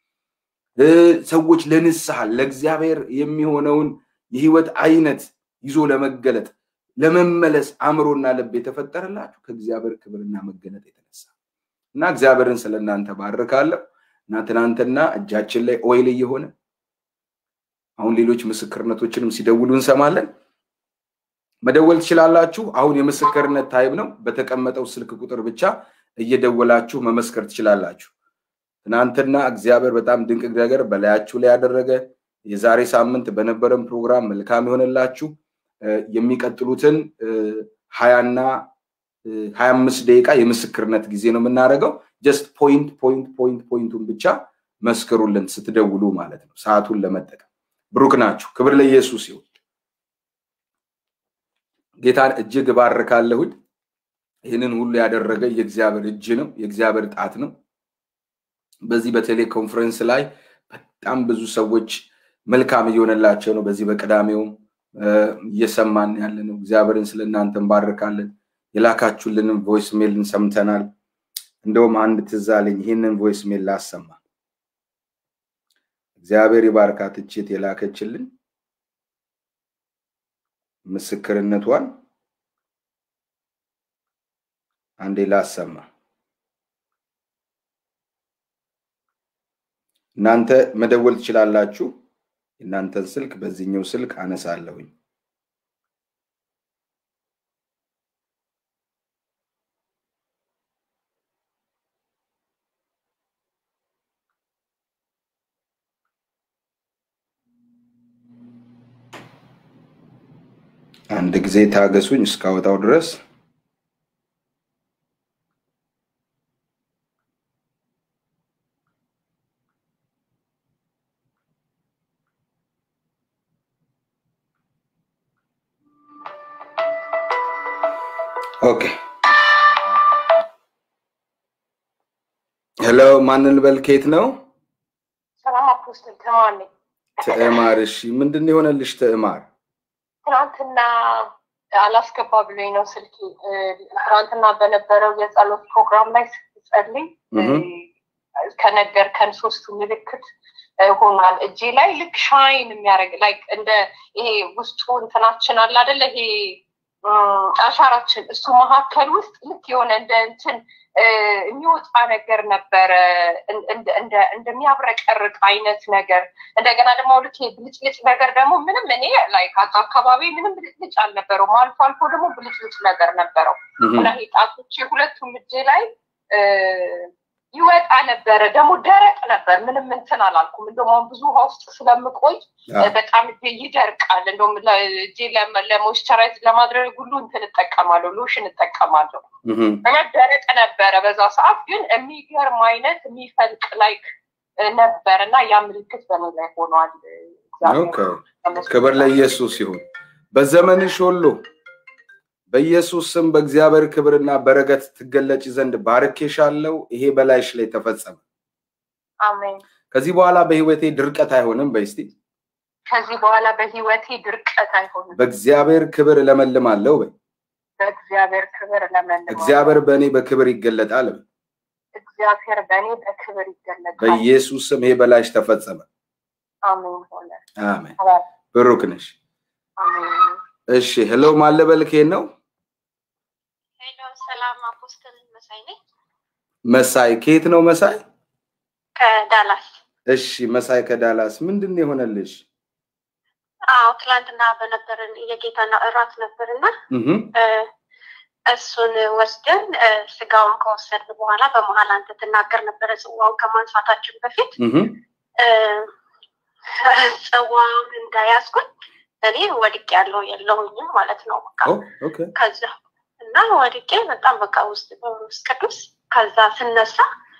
ሰዎች ለንስሐ ለእግዚአብሔር የሚሆነውን የህይወት አይነት ይዞ ለመገለጥ ለመመለስ አእምሮና ልብ የተፈጠረላችሁ ከእግዚአብሔር ክብርና መገለጥ የተነሳ እና እግዚአብሔርን ስለ እናንተ ባርካለሁ እና ትናንትና እጃችን ላይ ኦይል እየሆነ አሁን ሌሎች ምስክርነቶችንም ሲደውሉ እንሰማለን። መደወል ትችላላችሁ። አሁን የምስክርነት ታይም ነው። በተቀመጠው ስልክ ቁጥር ብቻ እየደወላችሁ መመስከር ትችላላችሁ። ትናንትና እግዚአብሔር በጣም ድንቅ ነገር በላያችሁ ላይ ያደረገ የዛሬ ሳምንት በነበረን ፕሮግራም መልካም የሆነላችሁ የሚቀጥሉትን ሀያና ሀያ አምስት ደቂቃ የምስክርነት ጊዜ ነው የምናደርገው። ጀስት ፖይንት ፖይንት ፖይንት ፖይንቱን ብቻ መስክሩልን ስትደውሉ ማለት ነው፣ ሰዓቱን ለመጠቀም ብሩክ ናችሁ። ክብር ለኢየሱስ ይሁን። ጌታን እጅግ እባርካለሁኝ። ይህንን ሁሉ ያደረገ የእግዚአብሔር እጅ ነው፣ የእግዚአብሔር ጣት ነው። በዚህ በቴሌኮንፈረንስ ላይ በጣም ብዙ ሰዎች መልካም እየሆነላቸው ነው። በዚህ በቅዳሜውም እየሰማን ያለ ነው። እግዚአብሔርን ስለ እናንተ እንባርካለን። የላካችሁልንም ቮይስ ሜልን ሰምተናል። እንደውም አንድ ትዝ አለኝ። ይህንን ቮይስ ሜል ላሰማ። እግዚአብሔር ይባርካት እችት የላከችልን ምስክርነቷን አንዴ ላሰማ። እናንተ መደወል ትችላላችሁ። የእናንተን ስልክ በዚህኛው ስልክ አነሳለሁኝ። አንድ ጊዜ ታገሱኝ እስካወጣው ድረስ ኦኬ ሄሎ ማንን ልበል ከየት ነው ሰላም አፖስትል ተማን ነኝ። ትዕማር እሺ ምንድን ነው የሆነልሽ ትዕማር ትናንትና አላስገባ ብሎኝ ነው ስልኬ። ትናንትና በነበረው የጸሎት ፕሮግራም ላይ ስትጸልይ ከነገርከን ሶስቱ ምልክት ሆኗል እጄ ላይ ልክ ሻይን የሚያደርግ ላይ እንደ ይሄ ውስጡ እንትናችን አለ አደለ ይሄ አሻራችን እሱ መካከል ውስጥ ልክ የሆነ እንደ እንትን የሚወጣ ነገር ነበረ እንደሚያብረቀርቅ አይነት ነገር እንደገና ደግሞ ልክ ብልጭልጭ ነገር ደግሞ ምንም እኔ ላይ አካባቢ ምንም ብልጭልጭ አልነበረውም አልፎ አልፎ ደግሞ ብልጭልጭ ነገር ነበረው እና ጣቶቼ ሁለቱም እጄ ላይ ይወጣ ነበረ ደግሞ ደረቅ ነበር ምንም እንትን አላልኩም እንደውም አሁን ብዙ ውሃ ውስጥ ስለምቆይ በጣም ይደርቃል እንደውም እጄ ለሞይስቸራይዝ ለማድረግ ሁሉ እንትን እጠቀማለሁ ሎሽን እጠቀማለሁ እና ደረቅ ነበረ በዛ ሰዓት ግን የሚገርም አይነት የሚፈልቅ ላይክ ነበር እና ያ ምልክት በኔ ላይ ሆኗል ክብር ለኢየሱስ ይሁን በዘመንሽ ሁሉ በኢየሱስ ስም በእግዚአብሔር ክብርና በረከት ትገለጭ ዘንድ ባርኬሻለሁ። ይሄ በላይሽ ላይ ተፈጸመ። አሜን። ከዚህ በኋላ በህይወቴ ድርቀት አይሆንም። በስቲ ከዚህ በኋላ በህይወቴ ድርቀት አይሆንም። በእግዚአብሔር ክብር እለመልማለሁ። በይ በእግዚአብሔር ክብር እለመልማለሁ። እግዚአብሔር በእኔ በክብር ይገለጣል። በይ እግዚአብሔር በእኔ በክብር ይገለጣል። በኢየሱስ ስም ይሄ በላይሽ ተፈጸመ። አሜን ሆነ። አሜን። ብሩክ ነሽ። አሜን። እሺ ሄሎ ማለበል ከየት ነው? ሄሎ ሰላም አፖስትል መሳይ ነኝ መሳይ ከየት ነው መሳይ? ከዳላስ። እሺ መሳይ ከዳላስ ምንድን ነው የሆነልሽ? አዎ ትላንትና በነበረን የጌታና እራት ነበርና እሱን ወስደን ስጋውን ከወሰድን በኋላ በመሀል አንተ ትናገር ነበረ ጽዋውን ከማንሳታችን በፊት ጽዋውን እንዳያዝኩኝ እኔ ወድቄ ያለው የለውኝም ማለት ነው። በቃ ከዛ እና ወድቄ በጣም በቃ ውስጥ በውስጥ ቅዱስ ከዛ ስነሳ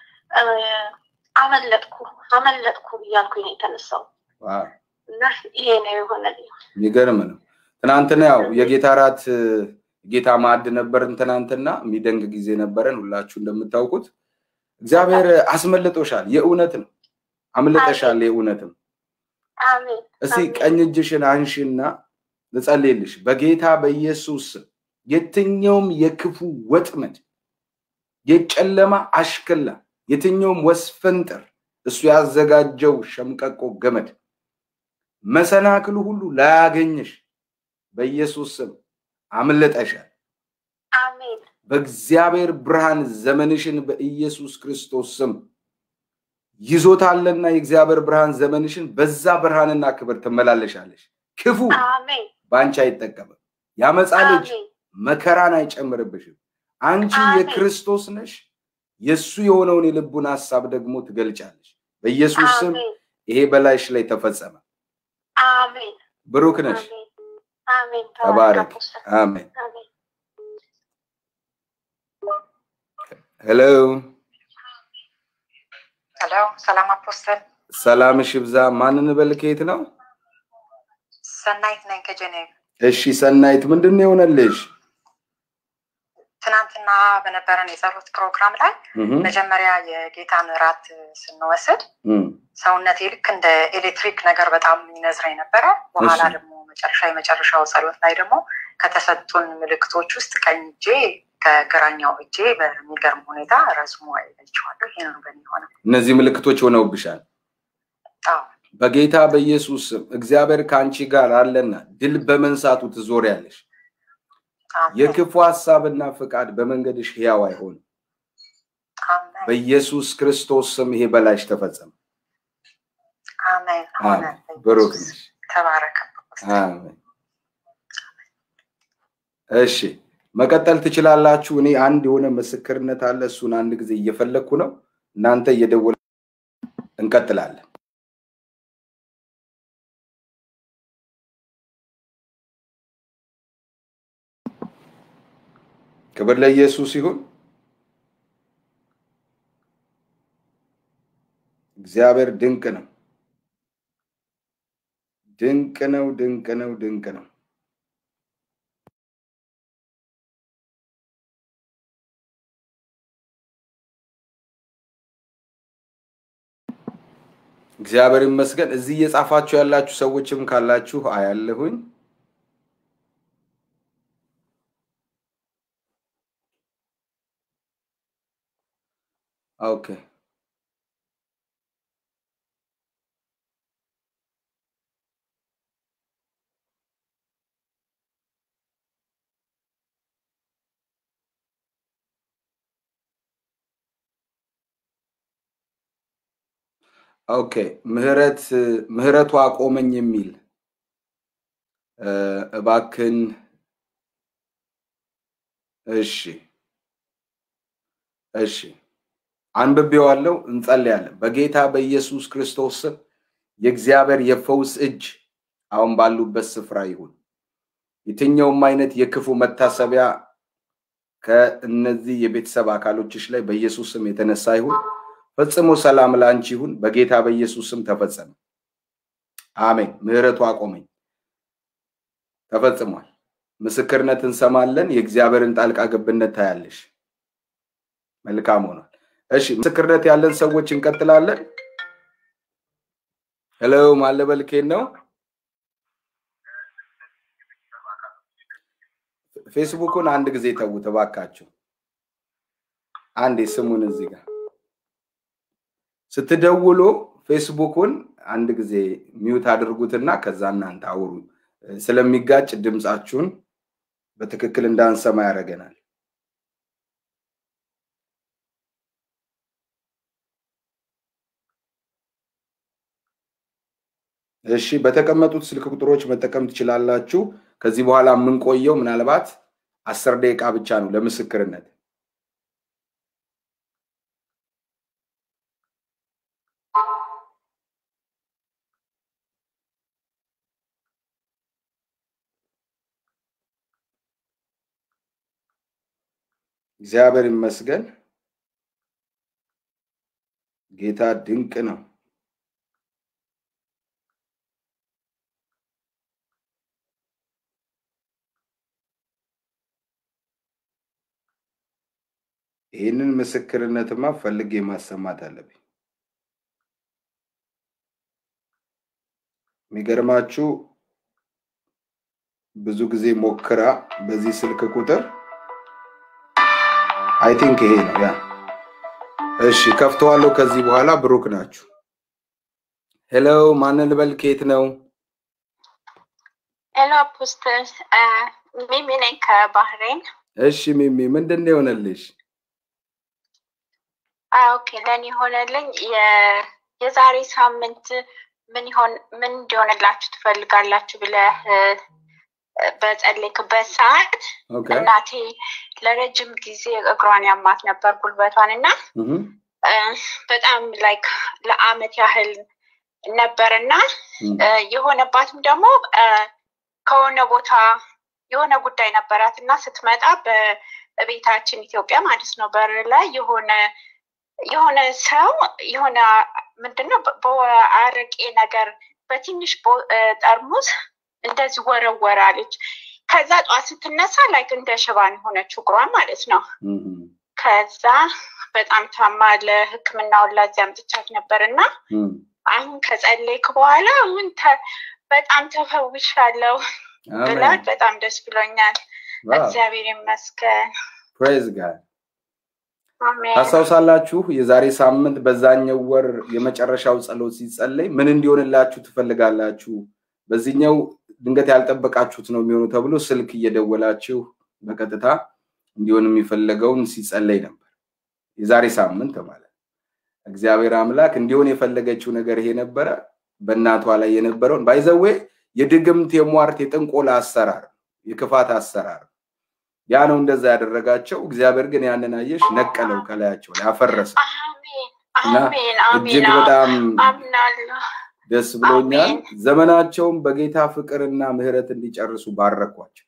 አመለጥኩ አመለጥኩ እያልኩኝ ነው የተነሳው እና ይሄ ነው የሆነልኝ። የሚገርም ነው። ትናንትና ያው የጌታ ራት ጌታ ማዕድ ነበርን። ትናንትና የሚደንቅ ጊዜ ነበረን። ሁላችሁ እንደምታውቁት እግዚአብሔር አስመልጦሻል። የእውነት ነው። አምልጠሻል። የእውነት ነው። አሜን። እስቲ ቀኝ እጅሽን አንሺና ልጸልይልሽ። በጌታ በኢየሱስ ስም የትኛውም የክፉ ወጥመድ፣ የጨለማ አሽክላ፣ የትኛውም ወስፈንጠር እሱ ያዘጋጀው ሸምቀቆ ገመድ መሰናክሉ ሁሉ ላያገኝሽ በኢየሱስ ስም አምልጠሻል። አሜን። በእግዚአብሔር ብርሃን ዘመንሽን በኢየሱስ ክርስቶስ ስም ይዞታልና የእግዚአብሔር ብርሃን ዘመንሽን በዛ ብርሃንና ክብር ትመላለሻለሽ። ክፉ አሜን በአንቺ አይጠቀምም። ያመፃ ልጅ አሜን መከራን አይጨምርብሽም። አንቺ አሜን። የክርስቶስ ነሽ። የእሱ የሆነውን የልቡን ሀሳብ ደግሞ ትገልጫለሽ። በኢየሱስ ስም አሜን ይሄ በላይሽ ላይ ተፈጸመ። አሜን ብሩክ ነሽ። አሜን አሜን ተባረክ። አፖስትል። አሜን። አሜን ሄሎ፣ ሄሎ ሰላም አፖስተል ሰላምሽ ይብዛ። ማንን በል ከየት ነው? ሰናይት ነኝ ከጀኔቭ እሺ ሰናይት፣ ምንድን ነው የሆነልሽ? ትናንትና በነበረን የጸሎት ፕሮግራም ላይ እህ፣ መጀመሪያ የጌታን እራት ስንወስድ እህ፣ ሰውነቴ ልክ እንደ ኤሌክትሪክ ነገር በጣም ይነዝረኝ ነበረ። በኋላ እሺ። ደግሞ መጨረሻ የመጨረሻው ጸሎት ላይ ደግሞ ከተሰጡን ምልክቶች ውስጥ ቀኝ እጄ ከግራኛው እጄ በሚገርም ሁኔታ ረዝሞ አይለችዋለሁ። ይሄ ነው በእኔ ሆነ። እነዚህ ምልክቶች ሆነውብሻል። አዎ በጌታ በኢየሱስ ስም እግዚአብሔር ከአንቺ ጋር አለና ድል በመንሳቱ ትዞሪያለሽ። አሜን የክፉ ሀሳብና ፍቃድ በመንገድሽ ሕያው አይሆንም። አሜን በኢየሱስ ክርስቶስ ስም ይሄ በላይሽ ተፈጸመ። አሜን ሆነ። አሜን። ብሩክ ነሽ። ተባረከ። አሜን። እሺ መቀጠል ትችላላችሁ። እኔ አንድ የሆነ ምስክርነት አለ። እሱን አንድ ጊዜ እየፈለግኩ ነው። እናንተ እየደወለ እንቀጥላለን። ክብር ለኢየሱስ ይሁን። እግዚአብሔር ድንቅ ነው። ድንቅ ነው። ድንቅ ነው። ድንቅ ነው። እግዚአብሔር ይመስገን። እዚህ እየጻፋችሁ ያላችሁ ሰዎችም ካላችሁ አያለሁኝ። ኦኬ ኦኬ ምህረት ምህረቱ አቆመኝ የሚል እ፣ እባክን እሺ እሺ አንብቤዋለሁ። እንጸልያለን። በጌታ በኢየሱስ ክርስቶስ ስም የእግዚአብሔር የፈውስ እጅ አሁን ባሉበት ስፍራ ይሁን። የትኛውም አይነት የክፉ መታሰቢያ ከእነዚህ የቤተሰብ አካሎችሽ ላይ በኢየሱስ ስም የተነሳ ይሁን። ፈጽሞ ሰላም ለአንቺ ይሁን። በጌታ በኢየሱስ ስም ተፈጸመ። አሜን። ምህረቱ አቆመኝ። ተፈጽሟል። ምስክርነት እንሰማለን። የእግዚአብሔርን ጣልቃ ገብነት ታያለሽ። መልካም ሆኗል። እሺ፣ ምስክርነት ያለን ሰዎች እንቀጥላለን። ሄሎ ማለበልኬን ነው። ፌስቡኩን አንድ ጊዜ ተዉት እባካችሁ። አንዴ ስሙን እዚህ ጋር ስትደውሉ ፌስቡኩን አንድ ጊዜ ሚዩት አድርጉትና ከዛ እናንተ አውሩ። ስለሚጋጭ ድምፃችሁን በትክክል እንዳንሰማ ያደርገናል። እሺ፣ በተቀመጡት ስልክ ቁጥሮች መጠቀም ትችላላችሁ። ከዚህ በኋላ የምንቆየው ምናልባት አስር ደቂቃ ብቻ ነው ለምስክርነት። እግዚአብሔር ይመስገን። ጌታ ድንቅ ነው። ይህንን ምስክርነትማ ፈልጌ ማሰማት አለብኝ። የሚገርማችሁ ብዙ ጊዜ ሞክራ በዚህ ስልክ ቁጥር አይ ቲንክ ይሄ ነው ያ። እሺ ከፍተዋለሁ። ከዚህ በኋላ ብሩክ ናችሁ። ሄሎ ማንን ልበል? ከየት ነው? ሄሎ አፖስትል ሚሚ ነኝ ከባህሬን። እሺ ሚሚ ምንድን ነው የሆነልሽ? ኦኬ ለእኔ የሆነልኝ የዛሬ ሳምንት ምን ይሆን ምን እንዲሆንላችሁ ትፈልጋላችሁ ብለህ በጸለይክበት ሰዓት እናቴ ለረጅም ጊዜ እግሯን ያማት ነበር ጉልበቷን እና በጣም ላይክ ለአመት ያህል ነበር እና የሆነባትም ደግሞ ከሆነ ቦታ የሆነ ጉዳይ ነበራት እና ስትመጣ በቤታችን ኢትዮጵያ ማለት ነው በር ላይ የሆነ የሆነ ሰው የሆነ ምንድነው በአረቄ ነገር በትንሽ ጠርሙስ እንደዚህ ወረወራለች። ከዛ ጠዋት ስትነሳ ላይክ እንደ ሽባን የሆነችው እግሯ ማለት ነው። ከዛ በጣም ታማ ለሕክምናውን ላዚህ አምጥቻት ነበር እና አሁን ከጸለይክ በኋላ አሁን በጣም ተፈውሻለሁ ብላት በጣም ደስ ብሎኛል። እግዚአብሔር ይመስገን። ፕሬዝ ጋድ ታስታውሳላችሁ? የዛሬ ሳምንት በዛኛው ወር የመጨረሻው ጸሎት ሲጸለይ ምን እንዲሆንላችሁ ትፈልጋላችሁ? በዚህኛው ድንገት ያልጠበቃችሁት ነው የሚሆኑ ተብሎ ስልክ እየደወላችሁ በቀጥታ እንዲሆን የሚፈለገውን ሲጸለይ ነበር። የዛሬ ሳምንት ማለት እግዚአብሔር አምላክ እንዲሆን የፈለገችው ነገር ይሄ ነበረ። በእናቷ ላይ የነበረውን ባይዘዌ የድግምት የሟርት የጥንቆላ አሰራር የክፋት አሰራር ያ ነው እንደዛ ያደረጋቸው። እግዚአብሔር ግን ያንን አየሽ ነቀለው ከላያቸው ላይ አፈረሰ እና እጅግ በጣም ደስ ብሎኛል። ዘመናቸውን በጌታ ፍቅርና ምሕረት እንዲጨርሱ ባረኳቸው።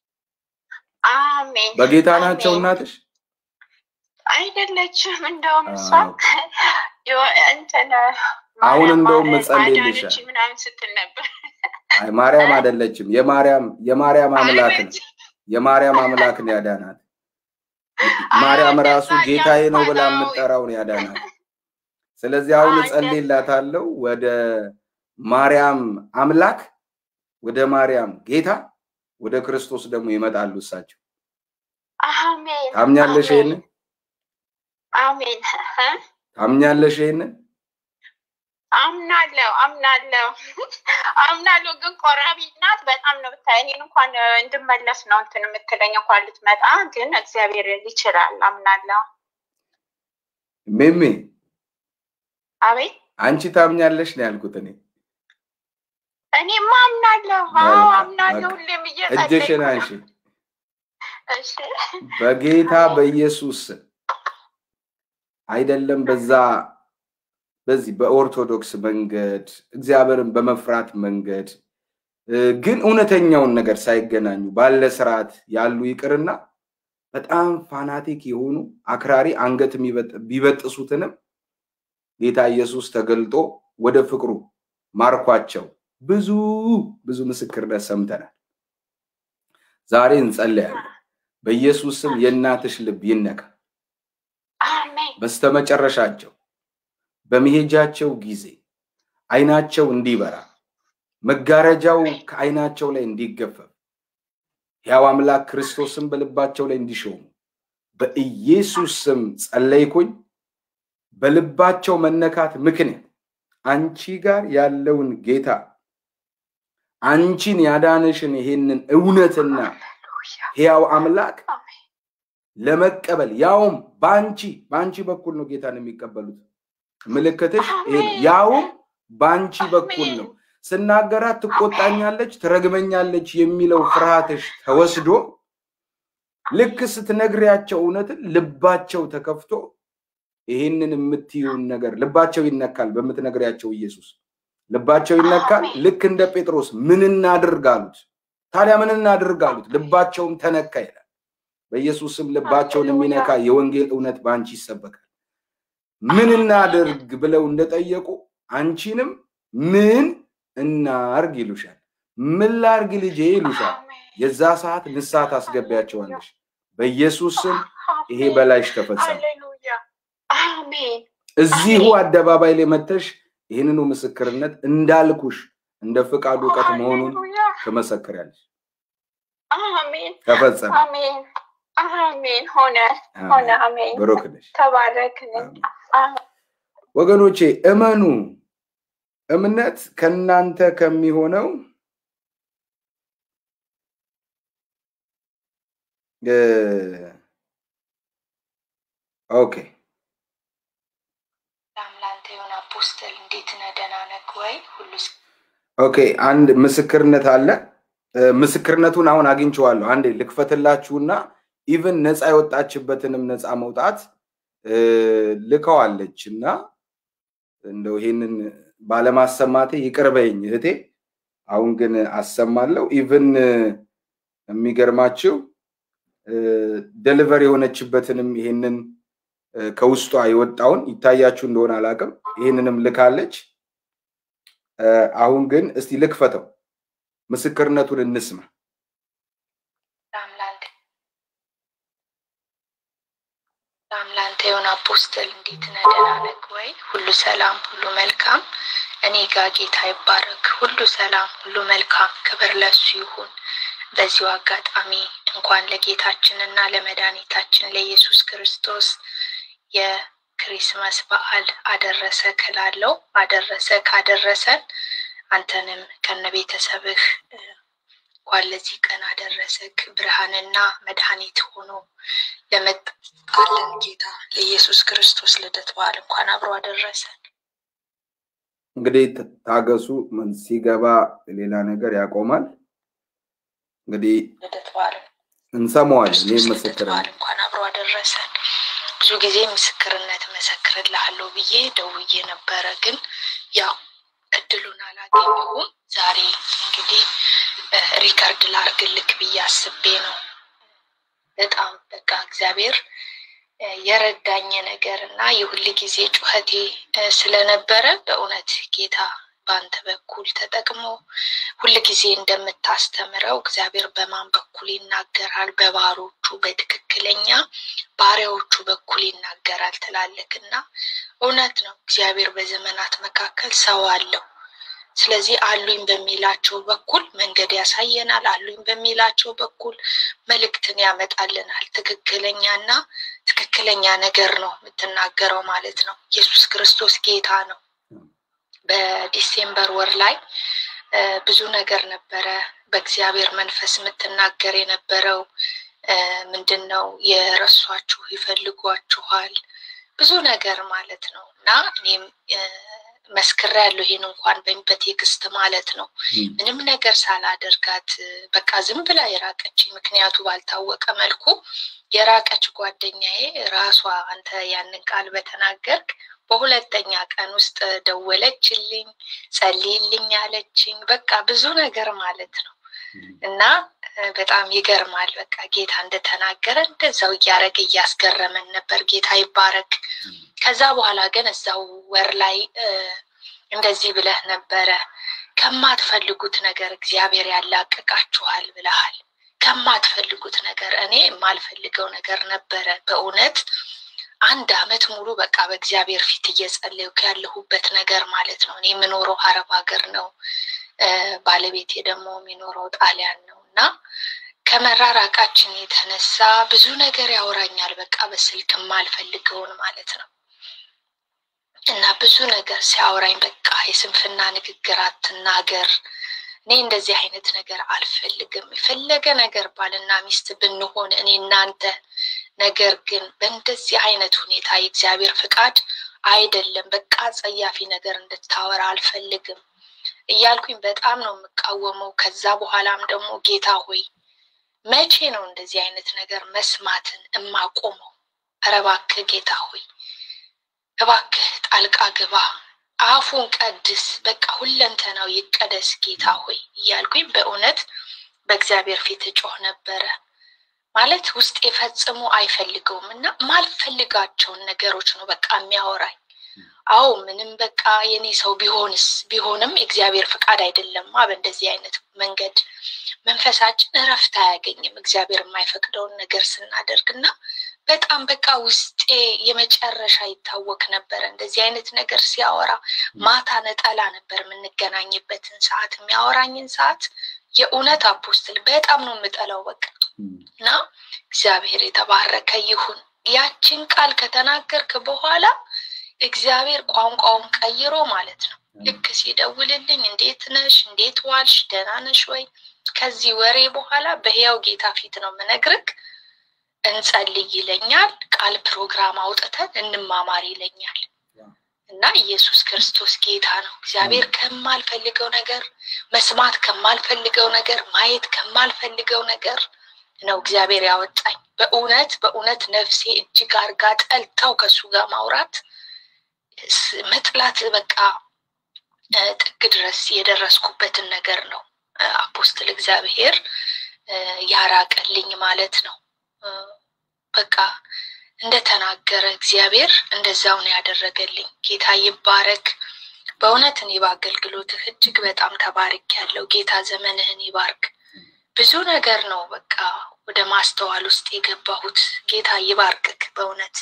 በጌታ ናቸው እናትሽ አይደለችም። እንደውም እሷ እንትን አሁን እንደውም መጸልይልሻል ምናምን ስትል ነበር። አይ ማርያም አይደለችም። የማርያም የማርያም አምላክ ነው። የማርያም አምላክ ነው ያዳናት። ማርያም ራሱ ጌታዬ ነው ብላ የምጠራውን ያዳናት። ስለዚህ አሁን እጸልይላታለሁ ወደ ማርያም አምላክ ወደ ማርያም ጌታ ወደ ክርስቶስ ደግሞ ይመጣሉ እሳቸው። አሜን። ታምኛለሽ ይሄንን? አሜን። ታምኛለሽ ይሄንን? አምናለሁ አምናለሁ አምናለሁ። ግን ቆራቢ ናት በጣም ነው ብታይ። እኔን እንኳን እንድመለስ ነው እንትን የምትለኝ እንኳን ልትመጣ፣ ግን እግዚአብሔር ይችላል። አምናለሁ። ሚሚ አቤት። አንቺ ታምኛለሽ ነው ያልኩት እኔ። እኔማ አምናለሁ። አዎ አምናለሁ። ሁሌም እጅሽን አንሺ። እሺ በጌታ በኢየሱስ አይደለም በዛ በዚህ በኦርቶዶክስ መንገድ እግዚአብሔርን በመፍራት መንገድ ግን እውነተኛውን ነገር ሳይገናኙ ባለ ስርዓት ያሉ ይቅርና በጣም ፋናቲክ የሆኑ አክራሪ አንገት ቢበጥሱትንም ጌታ ኢየሱስ ተገልጦ ወደ ፍቅሩ ማርኳቸው ብዙ ብዙ ምስክርነት ሰምተናል። ዛሬ እንጸለያለን። በኢየሱስ ስም የእናትሽ ልብ ይነካ። በስተመጨረሻቸው በመሄጃቸው ጊዜ አይናቸው እንዲበራ መጋረጃው ከአይናቸው ላይ እንዲገፈፍ ያው አምላክ ክርስቶስን በልባቸው ላይ እንዲሾሙ በኢየሱስ ስም ጸለይኩኝ። በልባቸው መነካት ምክንያት አንቺ ጋር ያለውን ጌታ አንቺን ያዳነሽን ይሄንን እውነትና ሕያው አምላክ ለመቀበል ያውም በአንቺ በአንቺ በኩል ነው ጌታን የሚቀበሉት። ምልክትሽ ይሄ ነው። ያውም በአንቺ በኩል ነው። ስናገራት ትቆጣኛለች፣ ትረግመኛለች የሚለው ፍርሃትሽ ተወስዶ ልክ ስትነግሪያቸው እውነትን ልባቸው ተከፍቶ ይህንን የምትይውን ነገር ልባቸው ይነካል። በምትነግሪያቸው ኢየሱስ ልባቸው ይነካል። ልክ እንደ ጴጥሮስ ምን እናድርግ አሉት። ታዲያ ምን እናድርግ አሉት። ልባቸውም ተነካ ይላል። በኢየሱስም ልባቸውን የሚነካ የወንጌል እውነት በአንቺ ይሰበካል። ምን እናድርግ ብለው እንደጠየቁ አንቺንም ምን እናርግ ይሉሻል። ምን ላርግ ልጄ ይሉሻል። የዛ ሰዓት ንስሐ ታስገቢያቸዋለሽ። በኢየሱስ ስም ይሄ በላይሽ ተፈጸመ። እዚሁ አደባባይ ላይ መተሽ ይህንኑ ምስክርነት እንዳልኩሽ እንደ ፍቃዱ እውቀት መሆኑን ትመሰክሪያለሽ። ተፈጸመ። አሜን። ሆነ ሆነ። አሜን። ብሩክ ነሽ። ተባረክ። ወገኖቼ እመኑ። እምነት ከእናንተ ከሚሆነው ኦኬ ለአምላንተ የሆነ አፖስትል እንዴት ነህ? ደህና ነህ ወይ? ሁሉ ኦኬ አንድ ምስክርነት አለ። ምስክርነቱን አሁን አግኝቼዋለሁ። አንዴ ልክፈትላችሁና ኢቭን ነፃ የወጣችበትንም ነፃ መውጣት ልከዋለች እና እንደው ይሄንን ባለማሰማቴ ይቅር በይኝ እህቴ። አሁን ግን አሰማለሁ። ኢቭን የሚገርማችሁ ደሊቨር የሆነችበትንም ይሄንን ከውስጧ የወጣውን ይታያችሁ እንደሆነ አላውቅም። ይህንንም ልካለች። አሁን ግን እስቲ ልክፈተው፣ ምስክርነቱን እንስማ። ለአምላንተ የሆነ አፖስትል እንዴት ነህ? ደህና ነህ ወይ? ሁሉ ሰላም፣ ሁሉ መልካም። እኔ ጋ ጌታ ይባረክ። ሁሉ ሰላም፣ ሁሉ መልካም። ክብር ለሱ ይሁን። በዚሁ አጋጣሚ እንኳን ለጌታችን እና ለመድኃኒታችን ለኢየሱስ ክርስቶስ የክሪስማስ በዓል አደረሰ ክላለው አደረሰ ካደረሰን አንተንም ከነ ቤተሰብህ እንኳን ለዚህ ቀን አደረሰክ። ብርሃንና መድኃኒት ሆኖ ለመጣልን ጌታ ለኢየሱስ ክርስቶስ ልደት በዓል እንኳን አብሮ አደረሰን። እንግዲህ ታገሱ፣ ሲገባ ሌላ ነገር ያቆማል። እንግዲህ ልደት በዓል እንሰማዋለን። እኔ ክርስቶስ ልደት ምስክር በዓል እንኳን አብሮ አደረሰን። ብዙ ጊዜ ምስክርነት መሰክርልሃለሁ ብዬ ደውዬ ነበረ፣ ግን ያው እድሉን አላገኘሁም። ዛሬ እንግዲህ ሪከርድ ላርግልክ ብዬ አስቤ ነው። በጣም በቃ እግዚአብሔር የረዳኝ ነገር እና የሁል ጊዜ ጩኸቴ ስለነበረ በእውነት ጌታ በአንተ በኩል ተጠቅሞ ሁል ጊዜ እንደምታስተምረው እግዚአብሔር በማን በኩል ይናገራል? በባሮቹ በትክክለኛ ባሪያዎቹ በኩል ይናገራል ትላለክ እና እውነት ነው። እግዚአብሔር በዘመናት መካከል ሰው አለው። ስለዚህ አሉኝ በሚላቸው በኩል መንገድ ያሳየናል። አሉኝ በሚላቸው በኩል መልእክትን ያመጣልናል። ትክክለኛና ትክክለኛ ነገር ነው የምትናገረው ማለት ነው። ኢየሱስ ክርስቶስ ጌታ ነው። በዲሴምበር ወር ላይ ብዙ ነገር ነበረ በእግዚአብሔር መንፈስ የምትናገር የነበረው ምንድን ነው? የረሷችሁ ይፈልጓችኋል፣ ብዙ ነገር ማለት ነው እና እኔም መስክር ያለው ይሄን እንኳን በቴክስት ማለት ነው ምንም ነገር ሳላደርጋት በቃ ዝም ብላ የራቀች ምክንያቱ ባልታወቀ መልኩ የራቀች ጓደኛዬ ራሷ አንተ ያንን ቃል በተናገርክ በሁለተኛ ቀን ውስጥ ደወለችልኝ፣ ጸልይልኝ አለችኝ። በቃ ብዙ ነገር ማለት ነው እና በጣም ይገርማል። በቃ ጌታ እንደተናገረ እንደዛው እያደረገ እያስገረመን ነበር። ጌታ ይባረክ። ከዛ በኋላ ግን እዛው ወር ላይ እንደዚህ ብለህ ነበረ፣ ከማትፈልጉት ነገር እግዚአብሔር ያላቅቃችኋል ብለሃል። ከማትፈልጉት ነገር እኔ የማልፈልገው ነገር ነበረ በእውነት አንድ አመት ሙሉ በቃ በእግዚአብሔር ፊት እየጸለይኩ ያለሁበት ነገር ማለት ነው። እኔ የምኖረው አረብ ሀገር ነው። ባለቤቴ ደግሞ የሚኖረው ጣሊያን ነው እና ከመራራቃችን የተነሳ ብዙ ነገር ያወራኛል። በቃ በስልክ የማልፈልገውን ማለት ነው እና ብዙ ነገር ሲያወራኝ በቃ የስንፍና ንግግር አትናገር፣ እኔ እንደዚህ አይነት ነገር አልፈልግም። የፈለገ ነገር ባልና ሚስት ብንሆን እኔ እናንተ ነገር ግን በእንደዚህ አይነት ሁኔታ የእግዚአብሔር ፍቃድ አይደለም። በቃ ጸያፊ ነገር እንድታወራ አልፈልግም እያልኩኝ በጣም ነው የምቃወመው። ከዛ በኋላም ደግሞ ጌታ ሆይ መቼ ነው እንደዚህ አይነት ነገር መስማትን እማቆመው? ኧረ እባክህ ጌታ ሆይ እባክህ ጣልቃ ግባ፣ አፉን ቀድስ፣ በቃ ሁለንተናው ይቀደስ ጌታ ሆይ እያልኩኝ በእውነት በእግዚአብሔር ፊት እጮህ ነበረ። ማለት ውስጥ የፈጽሞ አይፈልገውም እና ማልፈልጋቸውን ነገሮች ነው በቃ የሚያወራኝ። አዎ ምንም በቃ የኔ ሰው ቢሆንስ ቢሆንም የእግዚአብሔር ፍቃድ አይደለማ። በእንደዚህ አይነት መንገድ መንፈሳችን እረፍት አያገኝም እግዚአብሔር የማይፈቅደውን ነገር ስናደርግ እና በጣም በቃ ውስጤ የመጨረሻ ይታወክ ነበረ። እንደዚህ አይነት ነገር ሲያወራ ማታ ነጠላ ነበር የምንገናኝበትን ሰዓት የሚያወራኝን ሰዓት የእውነት አፖስትል በጣም ነው የምጠላው በቃ እና እግዚአብሔር የተባረከ ይሁን። ያችን ቃል ከተናገርክ በኋላ እግዚአብሔር ቋንቋውን ቀይሮ ማለት ነው ልክ ሲደውልልኝ እንዴት ነሽ፣ እንዴት ዋልሽ፣ ደህና ነሽ ወይ? ከዚህ ወሬ በኋላ በህያው ጌታ ፊት ነው ምነግርክ እንጸልይ ይለኛል። ቃል ፕሮግራም አውጥተን እንማማር ይለኛል። እና ኢየሱስ ክርስቶስ ጌታ ነው። እግዚአብሔር ከማልፈልገው ነገር መስማት ከማልፈልገው ነገር ማየት ከማልፈልገው ነገር ነው እግዚአብሔር ያወጣኝ። በእውነት በእውነት ነፍሴ እጅግ አርጋ ጠልታው ከሱ ጋር ማውራት መጥላት በቃ ጥግ ድረስ የደረስኩበትን ነገር ነው አፖስትል እግዚአብሔር ያራቀልኝ ማለት ነው። በቃ እንደተናገረ እግዚአብሔር እንደዛው ነው ያደረገልኝ። ጌታ ይባረክ። በእውነት እኔ በአገልግሎትህ እጅግ በጣም ተባርክ ያለው ጌታ ዘመንህን ይባርክ። ብዙ ነገር ነው በቃ ወደ ማስተዋል ውስጥ የገባሁት። ጌታ ይባርክክ በእውነት።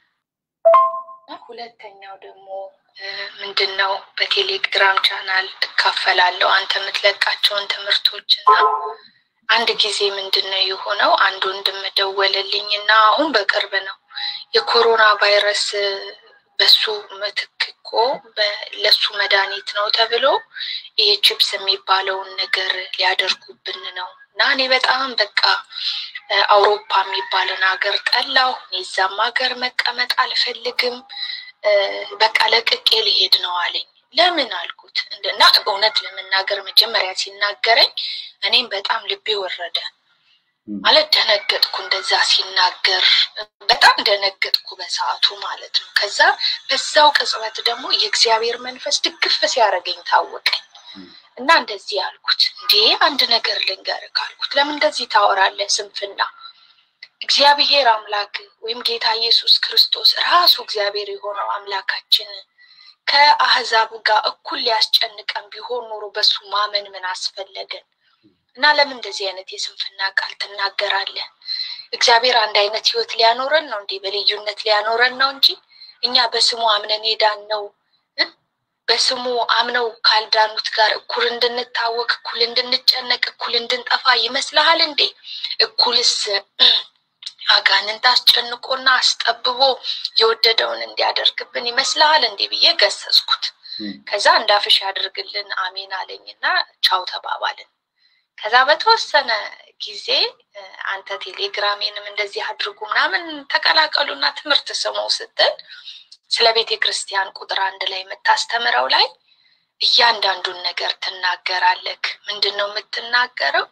ሁለተኛው ደግሞ ምንድን ነው በቴሌግራም ቻናል እካፈላለሁ አንተ የምትለቃቸውን ትምህርቶች እና አንድ ጊዜ ምንድን ነው የሆነው አንድ ወንድም ደወለልኝ እና አሁን በቅርብ ነው የኮሮና ቫይረስ በሱ ምትክ እኮ ለሱ መድኃኒት ነው ተብሎ ይሄ ቺፕስ የሚባለውን ነገር ሊያደርጉብን ነው እና እኔ በጣም በቃ አውሮፓ የሚባልን ሀገር ጠላሁ። እዛም ሀገር መቀመጥ አልፈልግም። በቃ ለቅቄ ሊሄድ ነው አለኝ። ለምን አልኩት እና እውነት ለመናገር መጀመሪያ ሲናገረኝ እኔም በጣም ልቤ ወረደ። ማለት ደነገጥኩ። እንደዛ ሲናገር በጣም ደነገጥኩ በሰዓቱ ማለት ነው። ከዛ በዛው ቅጽበት ደግሞ የእግዚአብሔር መንፈስ ድግፍ ሲያደርገኝ ታወቀኝ እና እንደዚህ ያልኩት እንዴ አንድ ነገር ልንገርህ ካልኩት ለምን እንደዚህ ታወራለህ? ስንፍና እግዚአብሔር አምላክ ወይም ጌታ ኢየሱስ ክርስቶስ ራሱ እግዚአብሔር የሆነው አምላካችን ከአህዛብ ጋር እኩል ሊያስጨንቀን ቢሆን ኖሮ በሱ ማመን ምን አስፈለገን? እና ለምን እንደዚህ አይነት የስንፍና ቃል ትናገራለህ? እግዚአብሔር አንድ አይነት ህይወት ሊያኖረን ነው እንዴ? በልዩነት ሊያኖረን ነው እንጂ እኛ በስሙ አምነን ሄዳን ነው በስሙ አምነው ካልዳኑት ጋር እኩል እንድንታወቅ፣ እኩል እንድንጨነቅ፣ እኩል እንድንጠፋ ይመስልሃል እንዴ? እኩልስ አጋንንት አስጨንቆና አስጠብቦ የወደደውን እንዲያደርግብን ይመስልሃል እንዴ ብዬ ገሰጽኩት። ከዛ እንዳፍሽ ያድርግልን አሜን አለኝና ቻው ተባባልን። ከዛ በተወሰነ ጊዜ አንተ ቴሌግራሜንም እንደዚህ አድርጉ ምናምን ተቀላቀሉና ትምህርት ስሙ ስትል ስለ ቤተ ክርስቲያን ቁጥር አንድ ላይ የምታስተምረው ላይ እያንዳንዱን ነገር ትናገራለክ። ምንድን ነው የምትናገረው?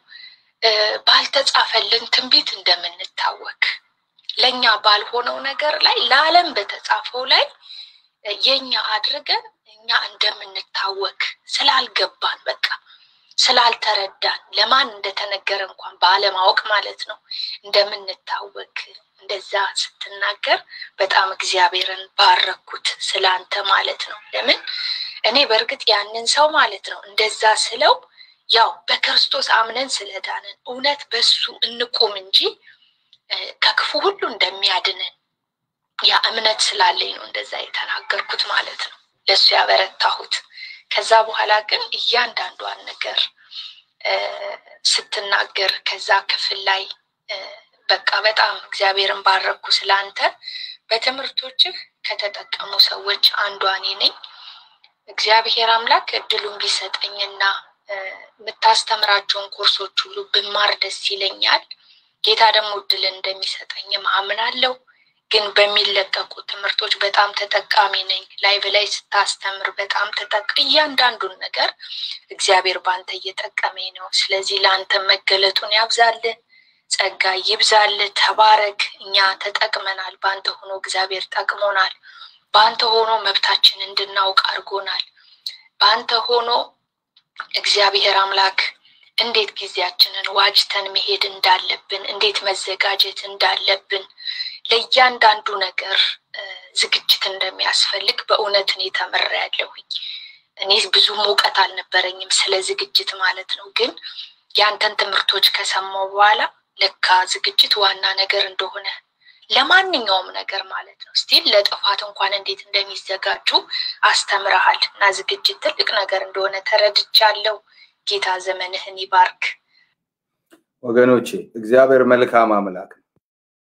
ባልተጻፈልን ትንቢት እንደምንታወክ ለእኛ ባልሆነው ነገር ላይ ለዓለም በተጻፈው ላይ የኛ አድርገን እኛ እንደምንታወክ ስላልገባን በቃ ስላልተረዳን ለማን እንደተነገረ እንኳን ባለማወቅ ማለት ነው እንደምንታወክ እንደዛ ስትናገር በጣም እግዚአብሔርን ባረኩት ስላንተ ማለት ነው። ለምን እኔ በእርግጥ ያንን ሰው ማለት ነው እንደዛ ስለው ያው በክርስቶስ አምነን ስለዳንን እውነት በሱ እንቁም እንጂ ከክፉ ሁሉ እንደሚያድንን ያ እምነት ስላለኝ ነው እንደዛ የተናገርኩት ማለት ነው። ለሱ ያበረታሁት። ከዛ በኋላ ግን እያንዳንዷን ነገር ስትናገር ከዛ ክፍል ላይ በቃ በጣም እግዚአብሔርን ባረኩ ስላንተ። በትምህርቶችህ ከተጠቀሙ ሰዎች አንዷ እኔ ነኝ። እግዚአብሔር አምላክ እድሉን ቢሰጠኝና የምታስተምራቸውን ኮርሶች ሁሉ ብማር ደስ ይለኛል። ጌታ ደግሞ እድል እንደሚሰጠኝም አምናለሁ። ግን በሚለቀቁ ትምህርቶች በጣም ተጠቃሚ ነኝ። ላይቭ ላይ ስታስተምር በጣም ተጠቅ እያንዳንዱን ነገር እግዚአብሔር በአንተ እየጠቀመኝ ነው። ስለዚህ ለአንተ መገለጡን ያብዛልህ፣ ጸጋ ይብዛልህ። ተባረክ። እኛ ተጠቅመናል። በአንተ ሆኖ እግዚአብሔር ጠቅሞናል። በአንተ ሆኖ መብታችን እንድናውቅ አድርጎናል። በአንተ ሆኖ እግዚአብሔር አምላክ እንዴት ጊዜያችንን ዋጅተን መሄድ እንዳለብን፣ እንዴት መዘጋጀት እንዳለብን ለእያንዳንዱ ነገር ዝግጅት እንደሚያስፈልግ በእውነት እኔ ተምሬያለሁኝ። እኔ ብዙ እውቀት አልነበረኝም ስለ ዝግጅት ማለት ነው። ግን ያንተን ትምህርቶች ከሰማው በኋላ ለካ ዝግጅት ዋና ነገር እንደሆነ ለማንኛውም ነገር ማለት ነው። ስቲል ለጥፋት እንኳን እንዴት እንደሚዘጋጁ አስተምረሃል እና ዝግጅት ትልቅ ነገር እንደሆነ ተረድቻለሁ። ጌታ ዘመንህን ይባርክ። ወገኖቼ እግዚአብሔር መልካም አምላክ ነው።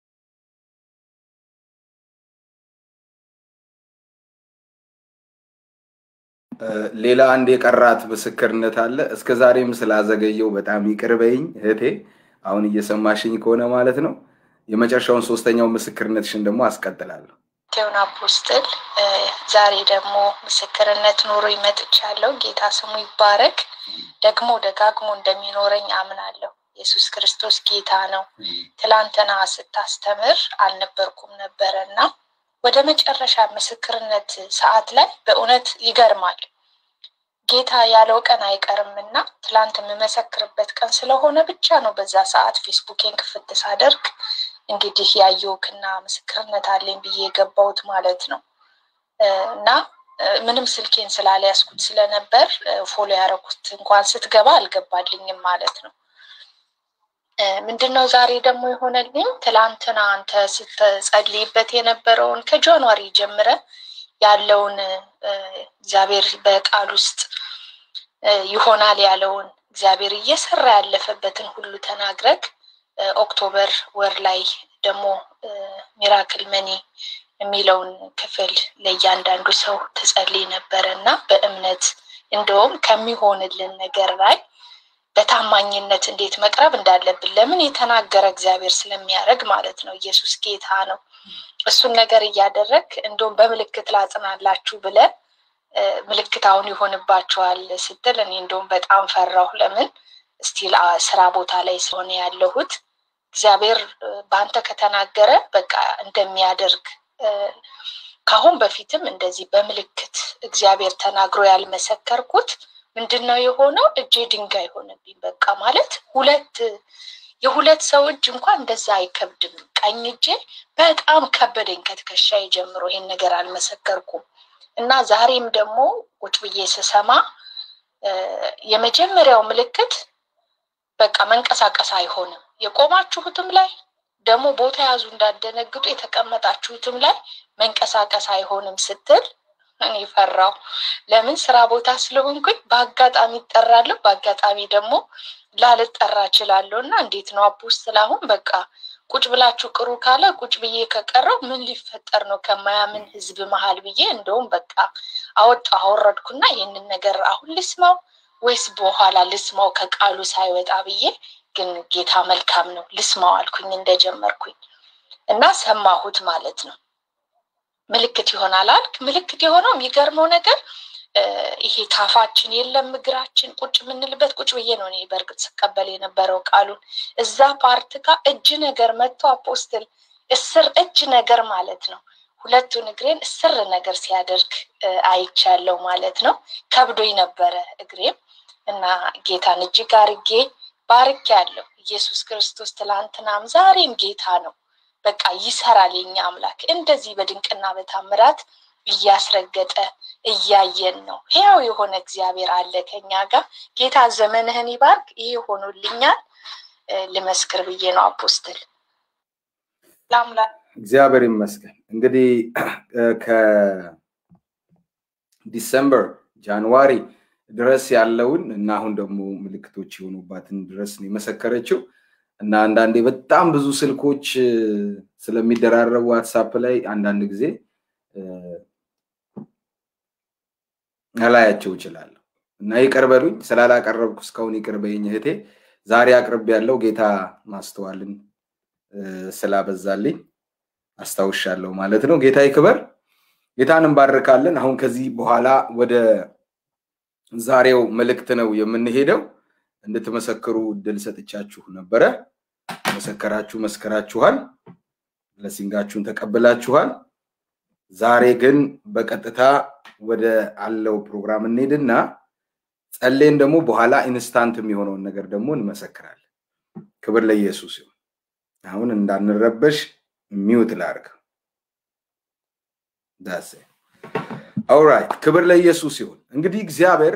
ሌላ አንድ የቀራት ምስክርነት አለ። እስከ ዛሬም ስላዘገየው በጣም ይቅር በይኝ እህቴ፣ አሁን እየሰማሽኝ ከሆነ ማለት ነው። የመጨረሻውን ሶስተኛው ምስክርነትሽን ደግሞ አስቀጥላለሁ። ቴውን አፖስትል ዛሬ ደግሞ ምስክርነት ኖሮ ይመጥቻለሁ። ጌታ ስሙ ይባረክ። ደግሞ ደጋግሞ እንደሚኖረኝ አምናለሁ። ኢየሱስ ክርስቶስ ጌታ ነው። ትላንትና ስታስተምር አልነበርኩም ነበረ እና ወደ መጨረሻ ምስክርነት ሰዓት ላይ በእውነት ይገርማል። ጌታ ያለው ቀን አይቀርም እና ትላንት የምመሰክርበት ቀን ስለሆነ ብቻ ነው በዛ ሰዓት ፌስቡኬን ክፍት ሳደርግ እንግዲህ ያየውክና ምስክርነት አለኝ ብዬ የገባሁት ማለት ነው እና ምንም ስልኬን ስላልያዝኩት ስለነበር ፎሎ ያደረኩት እንኳን ስትገባ አልገባልኝም ማለት ነው። ምንድን ነው ዛሬ ደግሞ የሆነልኝ? ትላንትና አንተ ስትጸልይበት የነበረውን ከጃንዋሪ ጀምረ ያለውን እግዚአብሔር በቃል ውስጥ ይሆናል ያለውን እግዚአብሔር እየሰራ ያለፈበትን ሁሉ ተናግረግ ኦክቶበር ወር ላይ ደግሞ ሚራክል መኒ የሚለውን ክፍል ለእያንዳንዱ ሰው ትጸልይ ነበረ እና በእምነት እንደውም ከሚሆንልን ነገር ላይ በታማኝነት እንዴት መቅረብ እንዳለብን ለምን የተናገረ እግዚአብሔር ስለሚያደርግ ማለት ነው። ኢየሱስ ጌታ ነው። እሱን ነገር እያደረግ እንደውም በምልክት ላጽናላችሁ ብለ ምልክት አሁን ይሆንባችኋል ስትል እኔ እንደውም በጣም ፈራሁ። ለምን ስቲል ስራ ቦታ ላይ ስለሆነ ያለሁት እግዚአብሔር በአንተ ከተናገረ በቃ እንደሚያደርግ ከአሁን በፊትም እንደዚህ በምልክት እግዚአብሔር ተናግሮ ያልመሰከርኩት ምንድን ነው የሆነው? እጄ ድንጋይ ሆነብኝ። በቃ ማለት ሁለት የሁለት ሰው እጅ እንኳን እንደዛ አይከብድም። ቀኝ እጄ በጣም ከበደኝ ከትከሻዬ ጀምሮ። ይሄን ነገር አልመሰከርኩም እና ዛሬም ደግሞ ቁጭ ብዬ ስሰማ የመጀመሪያው ምልክት በቃ መንቀሳቀስ አይሆንም። የቆማችሁትም ላይ ደግሞ ቦታ ያዙ እንዳደነግጡ የተቀመጣችሁትም ላይ መንቀሳቀስ አይሆንም ስትል እኔ ፈራው። ለምን ስራ ቦታ ስለሆንኩኝ በአጋጣሚ ይጠራለሁ፣ በአጋጣሚ ደግሞ ላልጠራ እችላለሁ። እና እንዴት ነው አፖስትል አሁን በቃ ቁጭ ብላችሁ ቅሩ ካለ ቁጭ ብዬ ከቀረው ምን ሊፈጠር ነው ከማያምን ህዝብ መሀል ብዬ እንደውም በቃ አወጣ አወረድኩና ይህንን ነገር አሁን ልስማው ወይስ በኋላ ልስማው ከቃሉ ሳይወጣ ብዬ ግን ጌታ መልካም ነው ልስማው አልኩኝ እንደጀመርኩኝ እና ሰማሁት ማለት ነው። ምልክት ይሆናል አልክ። ምልክት የሆነው የሚገርመው ነገር ይሄ ታፋችን የለም እግራችን ቁጭ የምንልበት ቁጭ ብዬ ነው እኔ በእርግጥ ስቀበል የነበረው ቃሉን እዛ ፓርት ጋር እጅ ነገር መጥቶ አፖስትል እስር እጅ ነገር ማለት ነው ሁለቱን እግሬን እስር ነገር ሲያደርግ አይቻለው ማለት ነው። ከብዶኝ ነበረ እግሬም እና ጌታን እጅግ አርጌ ባርክ ያለው ኢየሱስ ክርስቶስ ትላንትናም ዛሬም ጌታ ነው። በቃ ይሰራል የኛ አምላክ እንደዚህ በድንቅና በታምራት እያስረገጠ እያየን ነው። ሕያው የሆነ እግዚአብሔር አለ ከኛ ጋር። ጌታ ዘመንህን ይባርክ። ይሄ ሆኖልኛል ልመስክር ብዬ ነው አፖስትል ለአምላክ እግዚአብሔር ይመስገን። እንግዲህ ከዲሰምበር ጃንዋሪ ድረስ ያለውን እና አሁን ደግሞ ምልክቶች የሆኑባትን ድረስ ነው የመሰከረችው እና አንዳንዴ በጣም ብዙ ስልኮች ስለሚደራረቡ ዋትሳፕ ላይ አንዳንድ ጊዜ ላያቸው እችላለሁ እና ይቅር በሉኝ ስላላቀረብኩ እስካሁን ይቅር በይኝ እህቴ። ዛሬ አቅርብ ያለው ጌታ ማስተዋልን ስላበዛልኝ አስታውሻለሁ ማለት ነው። ጌታ ይክበር። ጌታን እንባርካለን። አሁን ከዚህ በኋላ ወደ ዛሬው መልእክት ነው የምንሄደው። እንድትመሰክሩ እድል ሰጥቻችሁ ነበረ። መሰከራችሁ፣ መስከራችኋል፣ ለሲንጋችሁን ተቀብላችኋል። ዛሬ ግን በቀጥታ ወደ አለው ፕሮግራም እንሄድና ጸሌን ደግሞ በኋላ ኢንስታንት የሚሆነውን ነገር ደግሞ እንመሰክራለን። ክብር ለኢየሱስ ይሁን። አሁን እንዳንረበሽ ሚውት ላርግ። ዳሴ ኦራይት። ክብር ለኢየሱስ ይሁን። እንግዲህ እግዚአብሔር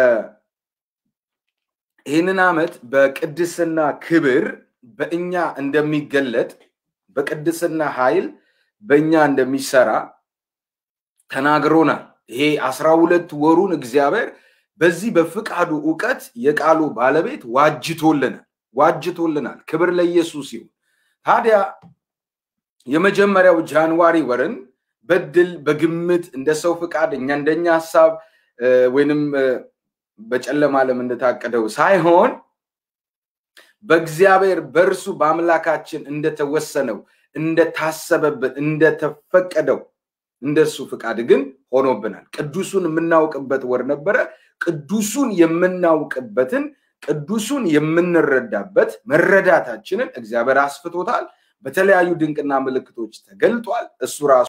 ይህንን ዓመት በቅድስና ክብር በእኛ እንደሚገለጥ በቅድስና ኃይል በእኛ እንደሚሰራ ተናግሮናል። ይሄ አስራ ሁለት ወሩን እግዚአብሔር በዚህ በፍቃዱ እውቀት የቃሉ ባለቤት ዋጅቶልናል ዋጅቶልናል። ክብር ለኢየሱስ ይሁን። ታዲያ የመጀመሪያው ጃንዋሪ ወርን በድል በግምት እንደ ሰው ፍቃድ እኛ እንደኛ ሀሳብ ወይንም በጨለማ ዓለም እንደታቀደው ሳይሆን በእግዚአብሔር በእርሱ በአምላካችን እንደተወሰነው እንደታሰበበት እንደተፈቀደው እንደሱ ፍቃድ ግን ሆኖብናል። ቅዱሱን የምናውቅበት ወር ነበረ። ቅዱሱን የምናውቅበትን ቅዱሱን የምንረዳበት መረዳታችንን እግዚአብሔር አስፍቶታል። በተለያዩ ድንቅና ምልክቶች ተገልጧል። እሱ ራሱ